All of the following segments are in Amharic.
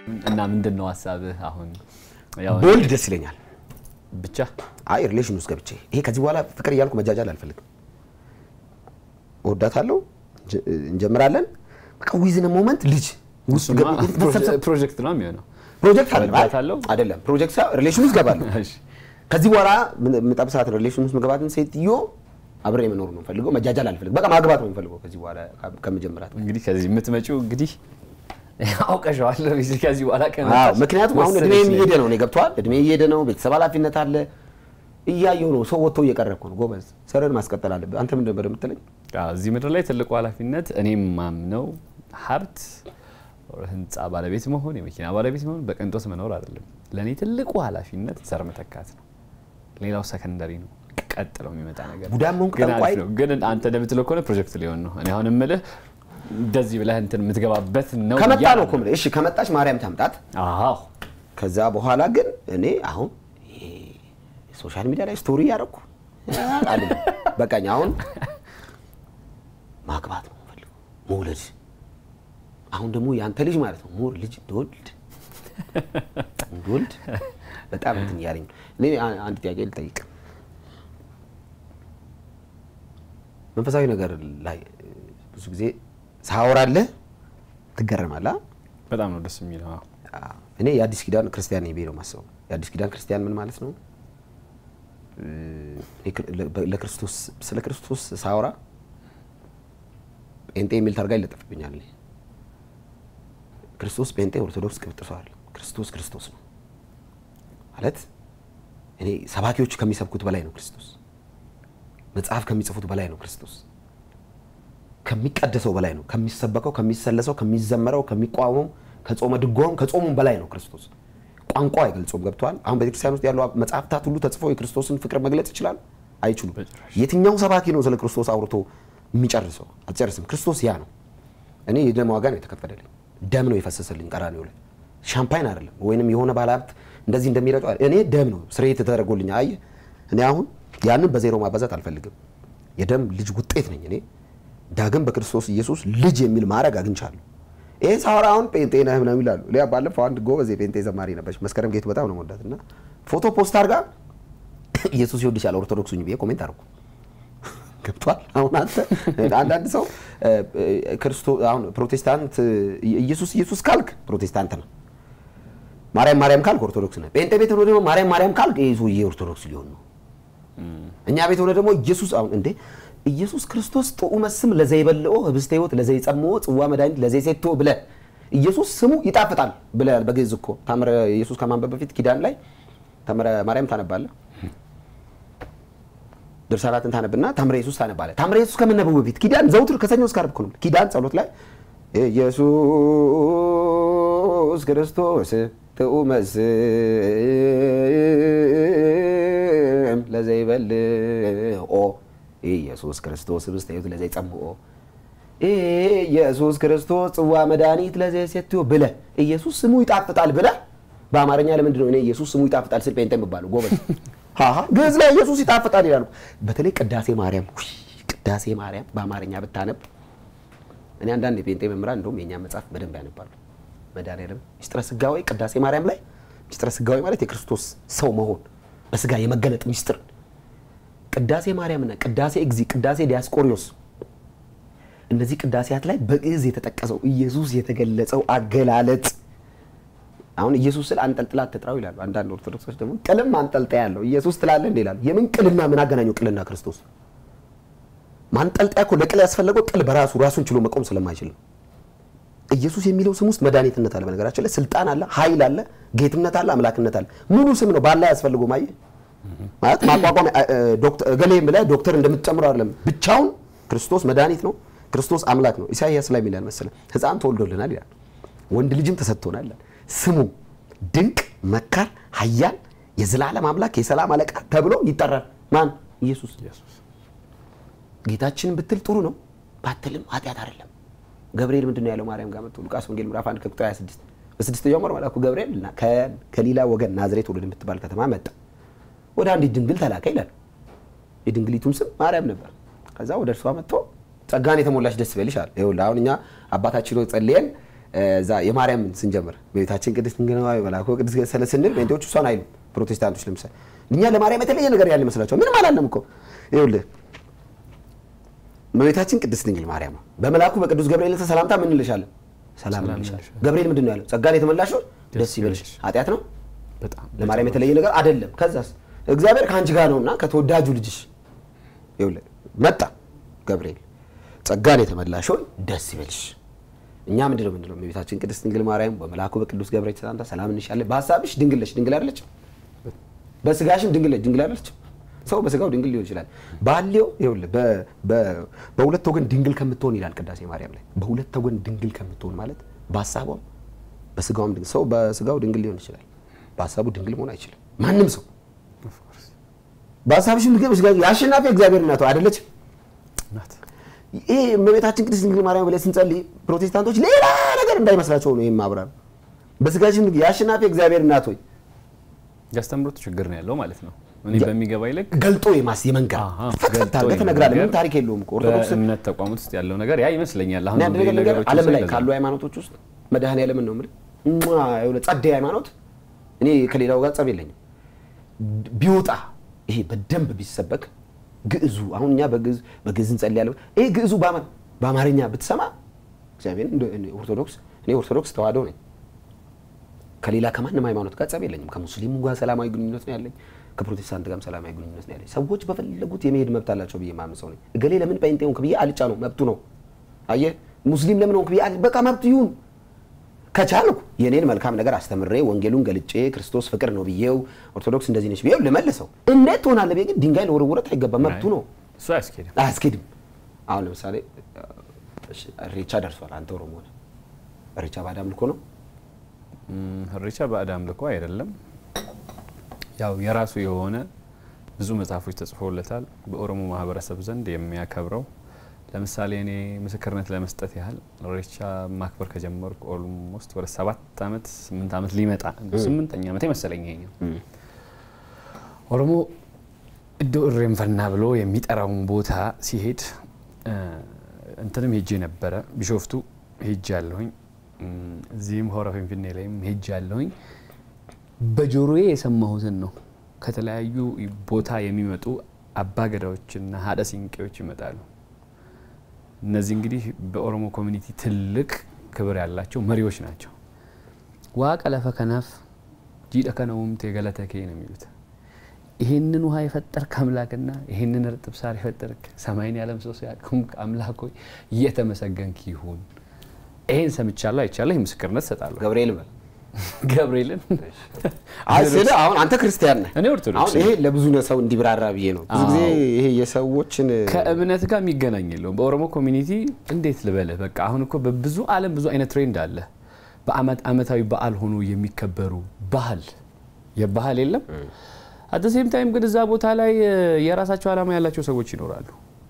እና ምንድን ነው ሀሳብህ አሁን? ያው ቦልድ ደስ ይለኛል። ብቻ አይ ሪሌሽን ውስጥ ገብቼ ይሄ ከዚህ በኋላ ፍቅር እያልኩ መጃጃል አልፈልግም። እወዳታለሁ፣ እንጀ- እንጀምራለን። በቃ ዊዝን ሞመንት ልጅ ውስጥ እሱማ ገብ- መሰብሰብ- ፕሮጀክት ነው የሚሆነው። ፕሮጀክት አለ እወዳታለሁ። አይደለም፣ ፕሮጀክት ሳይሆን ሪሌሽን ውስጥ ገባለሁ። እሺ። ከዚህ በኋላ የምጠብሳት ሪሌሽን ውስጥ መግባትን ሴትዮ አብሬ መኖር ነው ፈልገው፣ መጃጃል አልፈልግም። በቃ ማግባት ነው የምፈልገው ከዚህ በኋላ ከምጀምራት። እንግዲህ ከዚህ የምትመጪው እንግዲህ አውቀሸዋል። ከዚህ በኋላ አዎ፣ ከመጣሽ ምክንያቱም አሁን እድሜ ወሰነች እየሄደ ነው። እኔ ገብቶሃል፣ እድሜ እየሄደ ነው። ቤተሰብ ኃላፊነት አለ። እያየሁ ነው። ሰው ወጥቶ እየቀረ እኮ ነው። ጎበዝ፣ ስራን ማስቀጠል አለብህ። አንተ ምን ነበር የምትለኝ? አዎ፣ እዚህ ምድር ላይ ትልቁ ኃላፊነት እኔም ማምነው ሀብት፣ ህንፃ ባለቤት መሆን፣ የመኪና ባለቤት መሆን፣ በቅንጦት መኖር አይደለም። ለእኔ ትልቁ ኃላፊነት ዘር መተካት ነው። ሌላው ሰከንደሪ ነው፣ ቀጥለው የሚመጣ ነገር ነው። ቡዳን መሆን ግን ጠንቋይ አሪፍ ነው። ግን አንተ እንደምትለው ከሆነ ፕሮጀክት ሊሆን ነው። እኔ አሁን የምልህ እንደዚህ ብለህ እንትን የምትገባበት ነው ከመጣ ብዬ ነው እኮ የምልህ። እሺ ከመጣች ማርያም ታምጣት። አዎ ከዛ በኋላ ግን እኔ አሁን ይሄ ሶሻል ሚዲያ ላይ ስቶሪ እያደረኩ አለ በቃኝ። አሁን ማግባት ነው የምፈልገው፣ መውለድ። አሁን ደግሞ የአንተ ልጅ ማለት ነው ሞር ልጅ እንደወልድ እንደወልድ በጣም እንትን እያለኝ ነው። እኔ አ- አንድ ጥያቄ ልጠይቅ። መንፈሳዊ ነገር ላይ ብዙ ጊዜ ሳወራለህ ትገረማለህ። በጣም ነው ደስ የሚለው። አዎ። አዎ። እኔ የአዲስ ኪዳን ክርስቲያን ነኝ ብዬ ነው የማስበው። የአዲስ ኪዳን ክርስቲያን ምን ማለት ነው? እ፣ እኔ ክር- ለ- ለክርስቶስ ስለ ክርስቶስ ሳወራ ጴንጤ የሚል ታርጋ ይለጠፍብኛል። እኔ ክርስቶስ ጴንጤ፣ ኦርቶዶክስ ቅብጥሰዋል። ክርስቶስ ክርስቶስ ነው ማለት እኔ ሰባኪዎች ከሚሰብኩት በላይ ነው ክርስቶስ። መጽሐፍ ከሚጽፉት በላይ ነው ክርስቶስ። ከሚቀደሰው በላይ ነው። ከሚሰበከው፣ ከሚሰለሰው፣ ከሚዘመረው፣ ከሚቋመው፣ ከጾመ ድጓውም ከጾሙም በላይ ነው ክርስቶስ። ቋንቋ አይገልጾም። ገብተዋል። አሁን ቤተክርስቲያን ውስጥ ያሉ መጽሐፍታት ሁሉ ተጽፈው የክርስቶስን ፍቅር መግለጽ ይችላሉ? አይችሉም። በጭራሽ። የትኛው ሰባኪ ነው ስለ ክርስቶስ አውርቶ የሚጨርሰው? አትጨርስም። ክርስቶስ ያ ነው። እኔ የደም ዋጋ ነው የተከፈለልኝ። ደም ነው የፈሰሰልኝ ቀራንዮ ላይ ሻምፓይን አይደለም፣ ወይንም የሆነ ባለሀብት እንደዚህ እንደሚረጨው አይደለም። እኔ ደም ነው ስርየት ተደረጎልኝ። አየህ፣ እኔ አሁን ያንን በዜሮ ማባዛት አልፈልግም። የደም ልጅ ውጤት ነኝ እኔ። ዳግም በክርስቶስ ኢየሱስ ልጅ የሚል ማዕረግ አግኝቻለሁ። ይሄ ሳወራ አሁን ጴንጤ ነህ ምናምን ይላሉ። ሊያ ባለፈው አንድ ጎበዝ የጴንጤ ዘማሪ ነበረች መስከረም ጌቱ በጣም ነው የምወዳት እና ፎቶ ፖስት አድርጋ ኢየሱስ ይወድሻል ኦርቶዶክስ ሁኝ ብዬ ኮሜንት አድርጉ ገብቷል። አሁን አንተ አንዳንድ ሰው እ፣ እ፣ ክርስቶስ አሁን ፕሮቴስታንት እ፣ ኢየሱስ ኢየሱስ ካልክ ፕሮቴስታንት ነው። ማርያም ማርያም ካልክ ኦርቶዶክስ ነህ። ጴንጤ ቤት ሆኖ ደግሞ ማርያም ማርያም ካልክ ይሄ ሰውዬ ኦርቶዶክስ ሊሆን ነው። እኛ ቤት ሆነ ደግሞ ኢየሱስ አሁን እንዴ ኢየሱስ ክርስቶስ ጥዑመ ስም ለዘይበልኦ ህብስተ ሕይወት ለዘይጸምኦ ጽዋ መድኃኒት ለዘይሴቶ ብለህ ኢየሱስ ስሙ ይጣፍጣል ብለህ በግዕዝ እኮ ታምረ ኢየሱስ ከማንበብ በፊት ኪዳን ላይ ታምረ ማርያም ታነባለህ። ድርሳናትን ታነብና ታምረ ኢየሱስ ታነባለህ። ታምረ ኢየሱስ ከመነበቡ በፊት ኪዳን ዘውትር ከሰኞ እስከ ዓርብ እኮ ነው። ኪዳን ጸሎት ላይ ኢየሱስ ክርስቶስ ጥዑመ ስም ለዘይበልኦ ኢየሱስ ክርስቶስ ህብስተ ሕይወት ለዘይጸምኦ ኢየሱስ ክርስቶስ ጽዋ መድኃኒት ለዘይሴትዮ ብለህ ኢየሱስ ስሙ ይጣፍጣል ብለህ በአማርኛ ለምንድን ነው እኔ ኢየሱስ ስሙ ይጣፍጣል ስል ጴንጤ የሚባለው ጎበዝ? ሃሃ ግዕዝ ላይ ኢየሱስ ይጣፍጣል ይላሉ። በተለይ ቅዳሴ ማርያም ውይ፣ ቅዳሴ ማርያም በአማርኛ ብታነብ እኔ አንዳንድ የጴንጤ መምህራን እንደውም የእኛ መጽሐፍ በደንብ ያነባሉ። መድኃኒዓለም ሚስጥረ ስጋዌ ቅዳሴ ማርያም ላይ ሚስጥረ ስጋዌ ማለት የክርስቶስ ሰው መሆን በስጋ የመገለጥ ሚስጥር ቅዳሴ ማርያምና ቅዳሴ እግዚ፣ ቅዳሴ ዲያስቆሪዮስ እነዚህ ቅዳሴያት ላይ በግዕዝ የተጠቀሰው ኢየሱስ የተገለጸው አገላለጥ አሁን ኢየሱስ ስል አንጠልጥላ አትጥራው ይላሉ። አንዳንድ ኦርቶዶክሶች ደግሞ ቅልም አንጠልጣያ ያለው ኢየሱስ ትላለህ እንዴ ይላሉ። የምን ቅልና ምን አገናኘው ቅልና ክርስቶስ? ማንጠልጣያ እኮ ለቅል ያስፈለገው ቅል በራሱ ራሱን ችሎ መቆም ስለማይችል ነው። ኢየሱስ የሚለው ስም ውስጥ መድኃኒትነት አለ። በነገራችን ላይ ስልጣን አለ፣ ኃይል አለ፣ ጌትነት አለ፣ አምላክነት አለ። ሙሉ ስም ነው። ባላ ያስፈልገው ማየ ማለት ማቋቋም ዶክተር እገሌ ብለህ ዶክተር እንደምትጨምረው አይደለም። ብቻውን ክርስቶስ መድኃኒት ነው። ክርስቶስ አምላክ ነው። ኢሳይያስ ላይ የሚላል መሰለህ ሕፃን ተወልዶልናል ይላል፣ ወንድ ልጅም ተሰጥቶናል ይላል። ስሙ ድንቅ መካር፣ ኃያል፣ የዘላለም አምላክ፣ የሰላም አለቃ ተብሎ ይጠራል። ማን? ኢየሱስ። ጌታችን ብትል ጥሩ ነው፣ ባትልም ኃጢአት አይደለም። ገብርኤል ምንድን ነው ያለው ማርያም ጋር መጥቶ ሉቃስ ወንጌል ምዕራፍ 1 ከቁጥር 26 በስድስተኛው ወር መልአኩ ገብርኤል ከገሊላ ወገን ናዝሬት ወደ የምትባል ከተማ መጣ፣ ወደ አንዲት ድንግል ተላከ ይላል። የድንግሊቱም ስም ማርያም ነበር። ከዛ ወደ እርሷ መጥቶ ጸጋን የተሞላች ደስ ይበልሽ አለ። ይኸውልህ አሁን እኛ አባታችን ሆይ ጸልየን እዛ የማርያምን ስንጀምር በቤታችን ቅድስት ድንግል ማርያም መልአኩ ቅዱስ ስለ ስንል ጴንጤዎች እሷን አይሉም። ፕሮቴስታንቶች ለምሳሌ እኛ ለማርያም የተለየ ነገር ያለ ይመስላቸዋል። ምንም አላለም እኮ ይኸውልህ በቤታችን ቅድስት ድንግል ማርያም በመልአኩ በቅዱስ ገብርኤል ሰላምታ ምን እንልሻለን? ሰላም እንልሻለን። ገብርኤል ምንድን ነው ያለው? ጸጋን የተመላሽ ሆይ ደስ ይበልሽ። ኃጢአት ነው በጣም ለማርያም የተለየ ነገር አይደለም። ከዛስ እግዚአብሔር ከአንቺ ጋር ነውና ከተወዳጁ ልጅሽ ይኸውልህ መጣ ገብርኤል ጸጋን የተመላሽ ሆይ ደስ ይበልሽ። እኛ ምንድን ነው ምንድነው የቤታችን ቅድስት ድንግል ማርያም በመልአኩ በቅዱስ ገብርኤል ሰላምታ ሰላም እንልሻለን። በሀሳብሽ ድንግል ነሽ፣ ድንግል አይደለችም? በስጋሽም ድንግል ነሽ፣ ድንግል አይደለችም? ሰው በስጋው ድንግል ሊሆን ይችላል። ባሌው ይኸውልህ በ- በ- በሁለት ወገን ድንግል ከምትሆን ይላል ቅዳሴ ማርያም ላይ። በሁለት ወገን ድንግል ከምትሆን ማለት በሀሳቧም በስጋውም ድንግል ሰው በስጋው ድንግል ሊሆን ይችላል፣ በሀሳቡ ድንግል መሆን አይችልም። ማንም ሰው በሀሳብሽም ድንግል በስጋ የአሸናፊ እግዚአብሔር እናቷ አይደለችም? ናት። ይሄ እመቤታችን ቅድስት ድንግል ማርያም ብለን ስንጸልይ ፕሮቴስታንቶች ሌላ ነገር እንዳይመስላቸው ነው። ይህም ማብራር በስጋችን ድንግል የአሸናፊ እግዚአብሔር እናት ሆይ ያስተምሩት ችግር ነው ያለው ማለት ነው። እኔ በሚገባ ይልቅ ገልጦ የማስ የመንገር አሃ፣ ፈትፈት ገልጦ አድርገህ ትነግራለህ። ምንም የመንገር ታሪክ የለውም እኮ ኦርቶዶክስ በእምነት ተቋማት ውስጥ ያለው ነገር ያ ይመስለኛል። እኔ አሁን አንድ ነገር ነገር ነገሮች ዓለም ላይ ሳይ ካሉ ሃይማኖቶች ውስጥ መድኃኔዓለምን ነው የምልህ እሟ የሆነ ጸዴ ሃይማኖት እኔ ከሌላው ጋር ጸብ የለኝም። ቢወጣ ይሄ በደንብ ቢሰበክ ግዕዙ አሁን እኛ በግዕዝ በግዕዝ እንጸልያለን። ይሄ ግዕዙ በአማ- በአማርኛ ብትሰማ እግዚአብሔር እንደ- እኔ ኦርቶዶክስ እኔ ኦርቶዶክስ ተዋህዶ ነኝ። ከሌላ ከማንም ሃይማኖት ጋር ጸብ የለኝም። ከሙስሊሙ ጋር ሰላማዊ ግንኙነት ነው ያለኝ። ከፕሮቴስታንት ጋርም ሰላማዊ ግንኙነት ነው ያለኝ። ሰዎች በፈለጉት የመሄድ መብት አላቸው ብዬ ማምን ሰው ነኝ። እገሌ ለምን ጴንጤ ሆንክ ብዬ አልጫ ነው መብቱ ነው። አየህ ሙስሊም ለምን ሆንክ ብዬ አል- በቃ መብቱ ይሁን። ከቻልኩ የኔን መልካም ነገር አስተምሬ ወንጌሉን ገልጬ ክርስቶስ ፍቅር ነው ብዬው ኦርቶዶክስ እንደዚህ ነች ብዬው ልመልሰው። እንዴት ትሆናለህ ብዬ ግን ድንጋይ ለወረወረት አይገባም። መብቱ ነው፣ እሱ አያስኬድም። አያስኬድም። አሁን ለምሳሌ እሺ፣ እሬቻ ደርሷል። አንተ ኦሮሞ ነህ። እሬቻ ባዕድ አምልኮ ነው። እም፣ እሬቻ ባዕድ አምልኮ አይደለም። ያው የራሱ የሆነ ብዙ መጽሐፎች ተጽፎለታል። በኦሮሞ ማህበረሰብ ዘንድ የሚያከብረው ለምሳሌ እኔ ምስክርነት ለመስጠት ያህል እሬቻ ማክበር ከጀመርኩ ኦልሞስት ወደ ሰባት ዓመት ስምንት ዓመት ሊመጣ ስምንተኛ ዓመት መሰለኝ ይሄኛው ኦሮሞ እዶ እሬንፈና ብሎ የሚጠራውን ቦታ ሲሄድ እ፣ እንትንም ሄጄ ነበረ። ቢሾፍቱ ሄጄ ያለሁኝ እዚህም ሆረ ፊንፊኔ ላይም ሄጄ ያለሁኝ በጆሮዬ የሰማሁትን ነው። ከተለያዩ ቦታ የሚመጡ አባገዳዎችና ሀደ ሲንቄዎች ይመጣሉ። እነዚህ እንግዲህ በኦሮሞ ኮሚኒቲ ትልቅ ክብር ያላቸው መሪዎች ናቸው። ዋቀ ለፈ ከናፍ ጂደ ከነውምቴ ገለተኬ ነው የሚሉት። ይህንን ውሃ የፈጠርክ አምላክና ይህንን እርጥብ ሳር የፈጠርክ ሰማይን ያለም ሰው ያቆምክ አምላክ ሆይ እየተመሰገንክ ይሁን። ይሄን ሰምቻለሁ፣ አይቻለሁ። ይህ ምስክርነት እሰጣለሁ። ገብርኤል በል ገብርኤልን አይ ስልህ አሁን አንተ ክርስቲያን ነህ። እኔ ኦርቶዶክስ አሁን ይሄ ለብዙ ሰው እንዲብራራ ብዬ ነው። ብዙ ጊዜ ይሄ የሰዎችን ከእምነት ጋር የሚገናኝ የለውም። በኦሮሞ ኮሚኒቲ እንዴት ልበልህ፣ በቃ አሁን እኮ በብዙ ዓለም ብዙ አይነት ትሬንድ አለ። በአመት አመታዊ በዓል ሆኖ የሚከበሩ ባህል የባህል የለም። አት ሴም ታይም ግን እዛ ቦታ ላይ እ፣ የራሳቸው ዓላማ ያላቸው ሰዎች ይኖራሉ።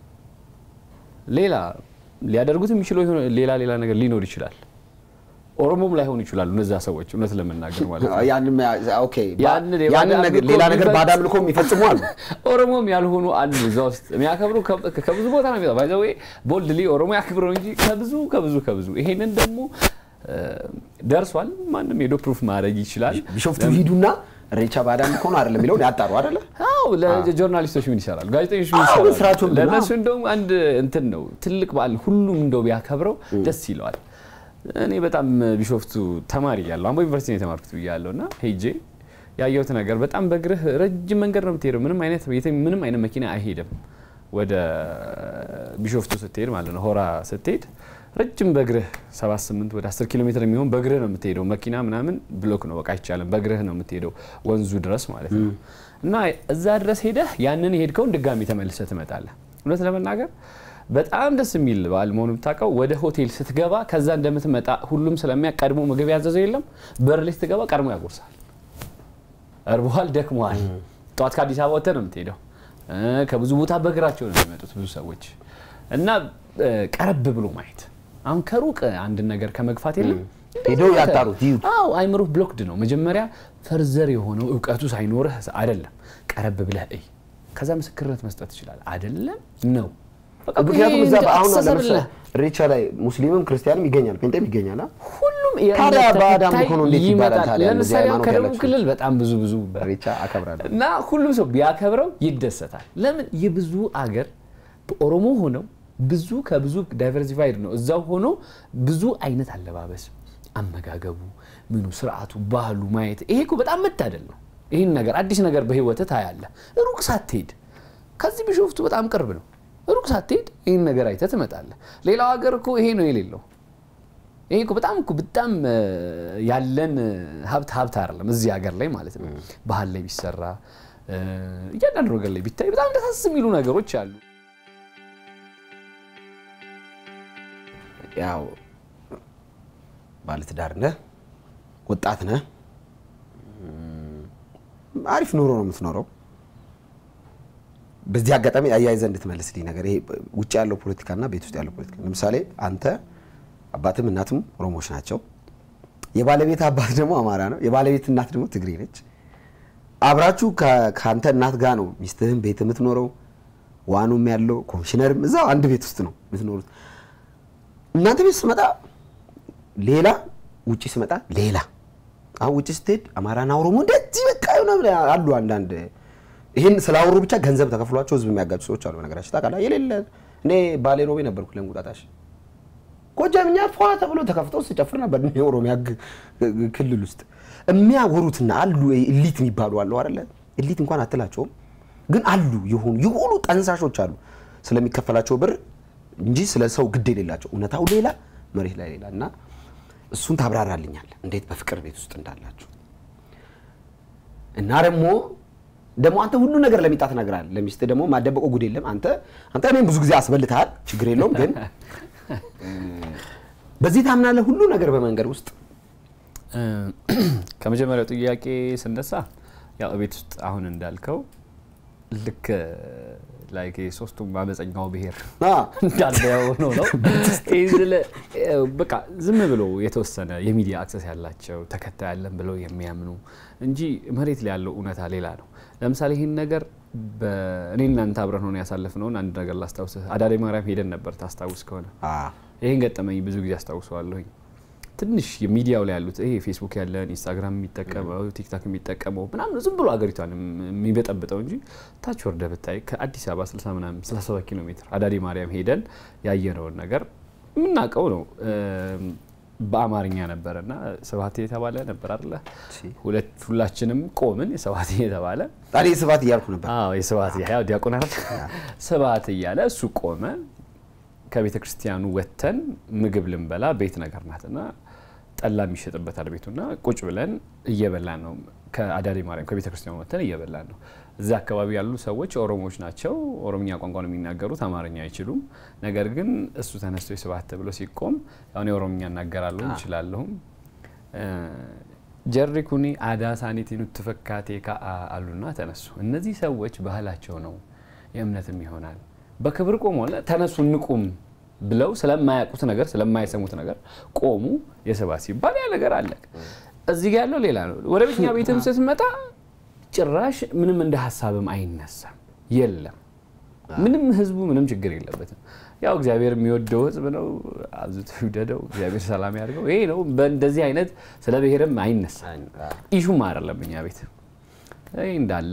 ሌላ ሊያደርጉት የሚችለው የሆነ ሌላ ሌላ ነገር ሊኖር ይችላል። ኦሮሞም ላይሆኑ ይችላሉ እነዛ ሰዎች እውነት ለመናገር ማለት ነው። ያንን ኦኬ ያንን የባዕድ ያንን ነገር አምልኮ ሌላ ነገር የሚፈጽ- ባዕድ አምልኮ የሚፈጽሙ አሉ። ኦሮሞም ያልሆኑ አሉ እዛ ውስጥ የሚያከብሩ ከ- ከብዙ ቦታ ነው የሚመጣው። ባይ ዘ ዌይ ቦልድሊ ኦሮሞ ያክብረው እንጂ ከብዙ ከብዙ ከብዙ ይሄንን ደግሞ እ፣ ደርሷል። ማንም ሄዶ ፕሩፍ ማድረግ ይችላል። ቢሾፍቱ ሂዱና እሬቻ ባዕድ አምልኮ ነው አይደለም የሚለውን ያጣሩ አይደለ? አዎ ለጆርናሊስቶች ምን ይሰራሉ? ጋዜጠኞች ምን አዎ፣ ይሰራሉ? ስራቸውን ብለው። ለእነሱ እንደውም አንድ እንትን ነው ትልቅ በዓል ሁሉም እንደው ቢያከብረው ደስ ይለዋል። እኔ በጣም ቢሾፍቱ ተማሪ ያለሁ አምቦ ዩኒቨርሲቲ ነው የተማርኩት ብያለሁ እና ሄጄ ያየሁት ነገር በጣም በእግርህ ረጅም መንገድ ነው የምትሄደው። ምንም አይነት የትም- ምንም አይነት መኪና አይሄድም። ወደ ቢሾፍቱ ስትሄድ ማለት ነው ሆራ ስትሄድ ረጅም በእግርህ 78 ወደ 10 ኪሎ ሜትር የሚሆን በእግርህ ነው የምትሄደው። መኪና ምናምን ብሎክ ነው በቃ አይቻልም። በእግርህ ነው የምትሄደው ወንዙ ድረስ ማለት ነው። እና እዛ ድረስ ሄደህ ያንን የሄድከውን ድጋሚ ተመልሰህ ትመጣለህ። እውነት ለመናገር በጣም ደስ የሚል በዓል መሆኑ ብታውቀው ወደ ሆቴል ስትገባ ከዛ እንደምትመጣ ሁሉም ስለሚያውቅ ቀድሞ ምግብ ያዘዘው የለም። በር ላይ ስትገባ ቀድሞ ያጎርሳል። እርቦሃል፣ ደክመዋል። ጠዋት ከአዲስ አበባ ወጥተህ ነው የምትሄደው። እ፣ ከብዙ ቦታ በእግራቸው ነው የሚመጡት ብዙ ሰዎች እና እ፣ ቀረብ ብሎ ማየት አሁን ከሩቅ አንድን ነገር ከመግፋት የለም ሄደው ያጣሩት ይዩት። አዎ አይምሮህ ብሎክድ ነው። መጀመሪያ ፈርዘር የሆነው እውቀቱ ሳይኖርህ አይደለም፣ ቀረብ ብለህ እይ። ከዛ ምስክርነት መስጠት ትችላለህ። አይደለም ነው በቃ ምክንያቱም ይሄ እዛ አሁን አስተሳሰብ ለምሳሌ አለ። እሬቻ ላይ ሙስሊምም ክርስቲያንም ይገኛል፣ ጴንጤም ይገኛል። አ? ሁሉ ታዲያ የእምነት በአዳም ተከታይ እኮ ነው እንዴት ይባላል ይመጣል። ታዲያ? እንደዚህ ለምሳሌ አሁን ሃይማኖት ከደቡብ ያላቸው ክልል በጣም ብዙ ብዙ ኢሬቻ አከብራለሁ። እና ሁሉም ሰው ቢያከብረው ይደሰታል። ለምን የብዙ አገር በኦሮሞ ሆነው ብዙ ከብዙ ዳይቨርሲፋይድ ነው። እዛው ሆኖ ብዙ አይነት አለባበስ፣ አመጋገቡ፣ ምኑ፣ ስርዓቱ፣ ባህሉ ማየት ይሄ እኮ በጣም መታደል ነው። ይህን ነገር አዲስ ነገር በህይወት ታያለህ። ሩቅ ሳትሄድ ከዚህ ቢሾፍቱ በጣም ቅርብ ነው። ሩቅ ሳትሄድ ይህን ነገር አይተህ ትመጣለህ። ሌላው ሀገር እኮ ይሄ ነው የሌለው። ይሄ እኮ በጣም እኮ በጣም እ፣ ያለን ሀብት ሀብት አይደለም እዚህ ሀገር ላይ ማለት ነው። ባህል ላይ ቢሰራ እ፣ እያንዳንዱ ነገር ላይ ቢታይ በጣም ደሳስ የሚሉ ነገሮች አሉ። ያው ባለትዳር ነህ፣ ወጣት ነህ፣ እም፣ አሪፍ ኑሮ ነው የምትኖረው። በዚህ አጋጣሚ አያይዘህ እንድትመልስልኝ ነገር ይሄ ውጭ ያለው ፖለቲካና ቤት ውስጥ ያለው ፖለቲካ፣ ለምሳሌ አንተ አባትም እናትም ኦሮሞዎች ናቸው። የባለቤት አባት ደግሞ አማራ ነው። የባለቤት እናት ደግሞ ትግሬ ነች። አብራችሁ ከ- ከአንተ እናት ጋር ነው ሚስትህም ቤት የምትኖረው። ዋኑም ያለው ኮሚሽነርም እዛው አንድ ቤት ውስጥ ነው የምትኖሩት። እናንተ ቤት ስመጣ ሌላ፣ ውጭ ስመጣ ሌላ። አሁን ውጭ ስትሄድ አማራና ኦሮሞ እንደዚህ በቃ የሆነ ብለህ አሉ አንዳንድ ይህን ስላወሩ ብቻ ገንዘብ ተከፍሏቸው ህዝብ የሚያጋጩ ሰዎች አሉ። ነገራችን ታውቃለህ። የሌለ እኔ ባሌ ሮቤ ነበርኩ ለእንቁጣጣሽ ጎጃምኛ ፏ ተብሎ ተከፍተው ስጨፍር ነበር እኔ የኦሮሚያ ግ- ግ- ክልል ውስጥ የሚያወሩትና አሉ ኢሊት የሚባሉ አሉ አይደለ? ኢሊት እንኳን አትላቸውም፣ ግን አሉ የሆኑ የሆኑ ጠንሳሾች አሉ ስለሚከፈላቸው ብር እንጂ ስለ ሰው ግድ የሌላቸው እውነታው ሌላ መሬት ላይ ሌላ እና እሱን ታብራራልኛል እንዴት በፍቅር ቤት ውስጥ እንዳላችሁ እና ደግሞ ደግሞ አንተ ሁሉ ነገር ለሚጣ ትነግራለህ። ለሚስት ደግሞ ማደበቆ ጉድ የለም። አንተ አንተ እኔም ብዙ ጊዜ አስበልተሃል፣ ችግር የለውም ግን በዚህ ታምናለህ ሁሉ ነገር በመንገድ ውስጥ እ፣ ከመጀመሪያው ጥያቄ ስነሳ ያው ቤት ውስጥ አሁን እንዳልከው ልክ ላይክ ሶስቱም አመፀኛው ብሔር አ፣ እንዳለ ሆኖ ነው። ይህ ስለ- በቃ ዝም ብሎ የተወሰነ የሚዲያ አክሰስ ያላቸው ተከታይ ያለን ብለው የሚያምኑ እንጂ መሬት ላይ ያለው እውነታ ሌላ ነው። ለምሳሌ ይህን ነገር እኔ እናንተ አብረን ሆነ ያሳለፍነውን አንድ ነገር ላስታውስህ። አዳሪ ማርያም ሄደን ነበር ታስታውስ ከሆነ አ፣ ይህን ገጠመኝ ብዙ ጊዜ አስታውሰዋለሁኝ። ትንሽ የሚዲያው ላይ ያሉት ይሄ ፌስቡክ ያለን ኢንስታግራም የሚጠቀመው ቲክታክ የሚጠቀመው ምናምን ዝም ብሎ ሀገሪቷን የሚበጠብጠው እንጂ ታች ወርደ ብታይ ከአዲስ አበባ 60 ምናምን 67 ኪሎ ሜትር አዳዲ ማርያም ሄደን ያየነውን ነገር የምናውቀው ነው። እም፣ በአማርኛ ነበረ እና ስብሀት የተባለ ነበር አለ ሁለት ሁላችንም ቆምን የስብሀት የተባለ ታዲያ ስባት እያልኩ ነበር። አዎ የስብሀት ያው ዲያቆን አይደል ስብሀት እያለ እሱ ቆመ። ከቤተ ክርስቲያኑ ወጥተን ምግብ ልንበላ ቤት ነገር ናትና ጠላ የሚሸጥበታል ቤቱና ቁጭ ብለን እየበላን ነው። ከአዳሪ ማርያም ከቤተ ክርስቲያኑ ወጥተን እየበላን ነው። እዚያ አካባቢ ያሉ ሰዎች ኦሮሞዎች ናቸው። ኦሮምኛ ቋንቋ ነው የሚናገሩት፣ አማርኛ አይችሉም። ነገር ግን እሱ ተነስቶ የስብሀት ተብሎ ሲቆም ያው እኔ ኦሮምኛ እናገራለሁ እችላለሁም ጀሪ ኩኒ አዳ ሳኒቲኑ ትፈካቴ ከአ አሉና ተነሱ። እነዚህ ሰዎች ባህላቸው ነው የእምነትም ይሆናል በክብር ቆሞ ተነሱ እንቁም ብለው ስለማያውቁት ነገር ስለማይሰሙት ነገር ቆሙ። የስብሀት ሲባል ያ ነገር አለ። እዚህ ጋ ያለው ሌላ ነው። ወደ ቤተኛ ቤትም ስትመጣ ጭራሽ ምንም እንደ ሀሳብም አይነሳም። የለም ምንም ህዝቡ ምንም ችግር የለበትም። ያው እግዚአብሔር የሚወደው ህዝብ ነው፣ አብዝቶ ይውደደው፣ እግዚአብሔር ሰላም ያድርገው። ይሄ ነው። በእንደዚህ አይነት ስለ ብሔርም አይነሳም። ኢሹም አይደለም እኛ ቤት ይህ እንዳለ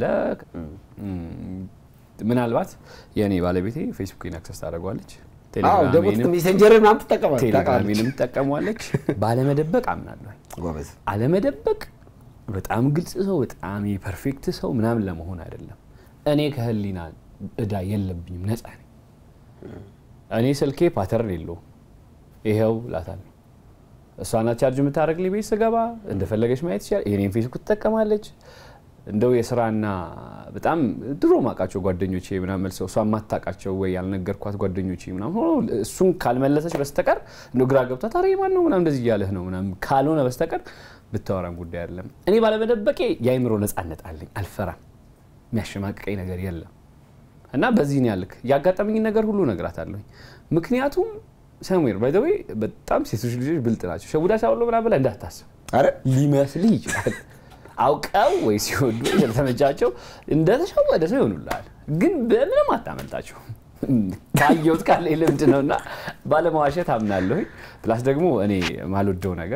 ምናልባት የእኔ ባለቤቴ ፌስቡክን አክሰስ ታደርጓለች፣ አዎ ደግሞ ሜሴንጀር ምናምን ትጠቀማለች። ቴሌግራሚንም ትጠቀሟለች። ባለመደበቅ አምናለሁ። ጎበዝ አለመደበቅ በጣም ግልጽ ሰው በጣም የፐርፌክት ሰው ምናምን ለመሆን አይደለም። እኔ ከህሊና እዳ የለብኝም፣ ነፃ ነኝ። እኔ ስልኬ ፓተርን የለውም። ይኸው ላታለሁ። እሷ ናት ቻርጅ የምታደርግልኝ ቤት ስገባ እንደፈለገች ማየት ይችላል። የኔን ፌስቡክ ትጠቀማለች። እንደው የስራና በጣም ድሮ ማውቃቸው ጓደኞቼ ምናምን መልሰው እሷ የማታውቃቸው ወይ ያልነገርኳት ጓደኞቼ ምናምን ሆኖ እሱን ካልመለሰች በስተቀር እንደው ግራ ገብቷት ኧረ ማን ነው ምናምን እንደዚህ እያለህ ነው ምናምን ካልሆነ በስተቀር ብታወራም ጉዳይ አይደለም። እኔ ባለመደበቄ የአይምሮ ነፃነት አለኝ። አልፈራም። የሚያሸማቅቀኝ ነገር የለም እና በዚህ ነው ያልክ ያጋጠመኝ ነገር ሁሉ እነግራታለሁኝ። ምክንያቱም ሰሙር ባይ ዘ ወይ በጣም ሴቶች ልጆች ብልጥ ናቸው። ሸቡዳ ሳውሎ ምናምን ብለህ እንዳታስብ አረ ሊመስልህ ይችላል። አውቀው ወይ ሲወዱ ወይ ስለተመቻቸው እንደተሸወደ ሰው ይሆኑልሃል። ግን በምንም አታመልጣቸው። ካየሁት ካለ ልምድ ነው እና ባለመዋሸት አምናለሁኝ። ፕላስ ደግሞ እኔ ማልወደው ነገር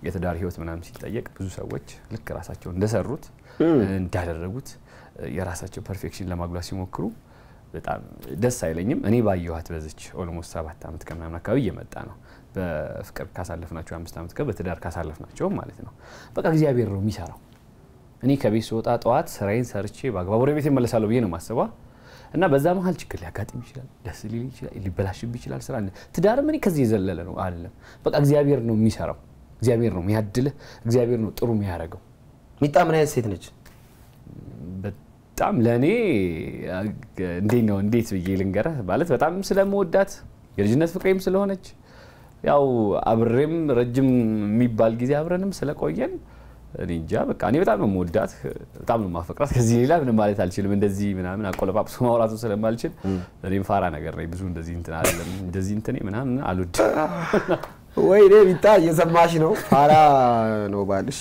የትዳር ህይወት ምናምን ሲጠየቅ ብዙ ሰዎች ልክ ራሳቸው እንደሰሩት እንዳደረጉት የራሳቸው ፐርፌክሽን ለማጉላት ሲሞክሩ በጣም ደስ አይለኝም። እኔ ባየኋት በዚች ኦልሞስት ሰባት ዓመት ከምናምን አካባቢ እየመጣ ነው። በፍቅር ካሳለፍናቸው አምስት ዓመት ጋር በትዳር ካሳለፍናቸውም ማለት ነው። በቃ እግዚአብሔር ነው የሚሰራው። እኔ ከቤት ስወጣ ጠዋት ስራዬን ሰርቼ በአግባቡ ወደ ቤት እመለሳለሁ ብዬ ነው ማስበዋ እና በዛ መሀል ችግር ሊያጋጥም ይችላል፣ ደስ ሊል ይችላል፣ ሊበላሽብ ይችላል። ስራ ትዳርም እኔ ከዚህ የዘለለ ነው አይደለም። በቃ እግዚአብሔር ነው የሚሰራው። እግዚአብሔር ነው የሚያድልህ። እግዚአብሔር ነው ጥሩ የሚያደርገው። ሚጣ ምን አይነት ሴት ነች? በጣም ለእኔ እንዴት ነው እንዴት ብዬ ልንገረህ ማለት በጣም ስለምወዳት የልጅነት ፍቅሬም ስለሆነች ያው አብሬም ረጅም የሚባል ጊዜ አብረንም ስለቆየን እኔ እንጃ በቃ እኔ በጣም ነው የምወዳት፣ በጣም ነው የማፈቅራት። ከዚህ ሌላ ምንም ማለት አልችልም። እንደዚህ ምናምን አቆለጳጵሶ ማውራቱ ስለማልችል እኔም ፋራ ነገር ነኝ። ብዙ እንደዚህ እንትን አይደለም እንደዚህ እንትን ምናምን አልወድም። ወይ እኔ ሚጣ እየሰማሽ ነው? ፋራ ነው ባልሽ።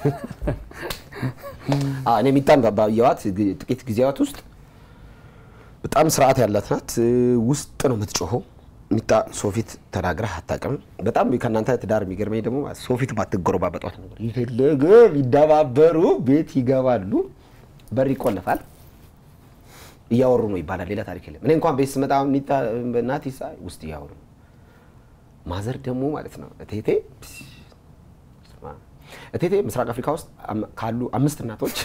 እኔ ሚጣን ባየኋት ጥቂት ጊዜያት ውስጥ በጣም ስርዓት ያላት ናት። ውስጥ ነው የምትጮኸው። ሚጣ ሶፊት ተናግረህ አታውቅም። በጣም ከእናንተ ትዳር የሚገርመኝ ደግሞ ሶፊት ባትጎረባበጧት ነበር። የፈለገ ቢደባበሩ ቤት ይገባሉ፣ በር ይቆለፋል፣ እያወሩ ነው ይባላል። ሌላ ታሪክ የለም። እኔ እንኳን ቤት ስመጣ ሚጣ ናት ይሳ ውስጥ እያወሩ ነው። ማዘር ደግሞ ማለት ነው እቴቴ እቴቴ ምስራቅ አፍሪካ ውስጥ ካሉ አምስት እናቶች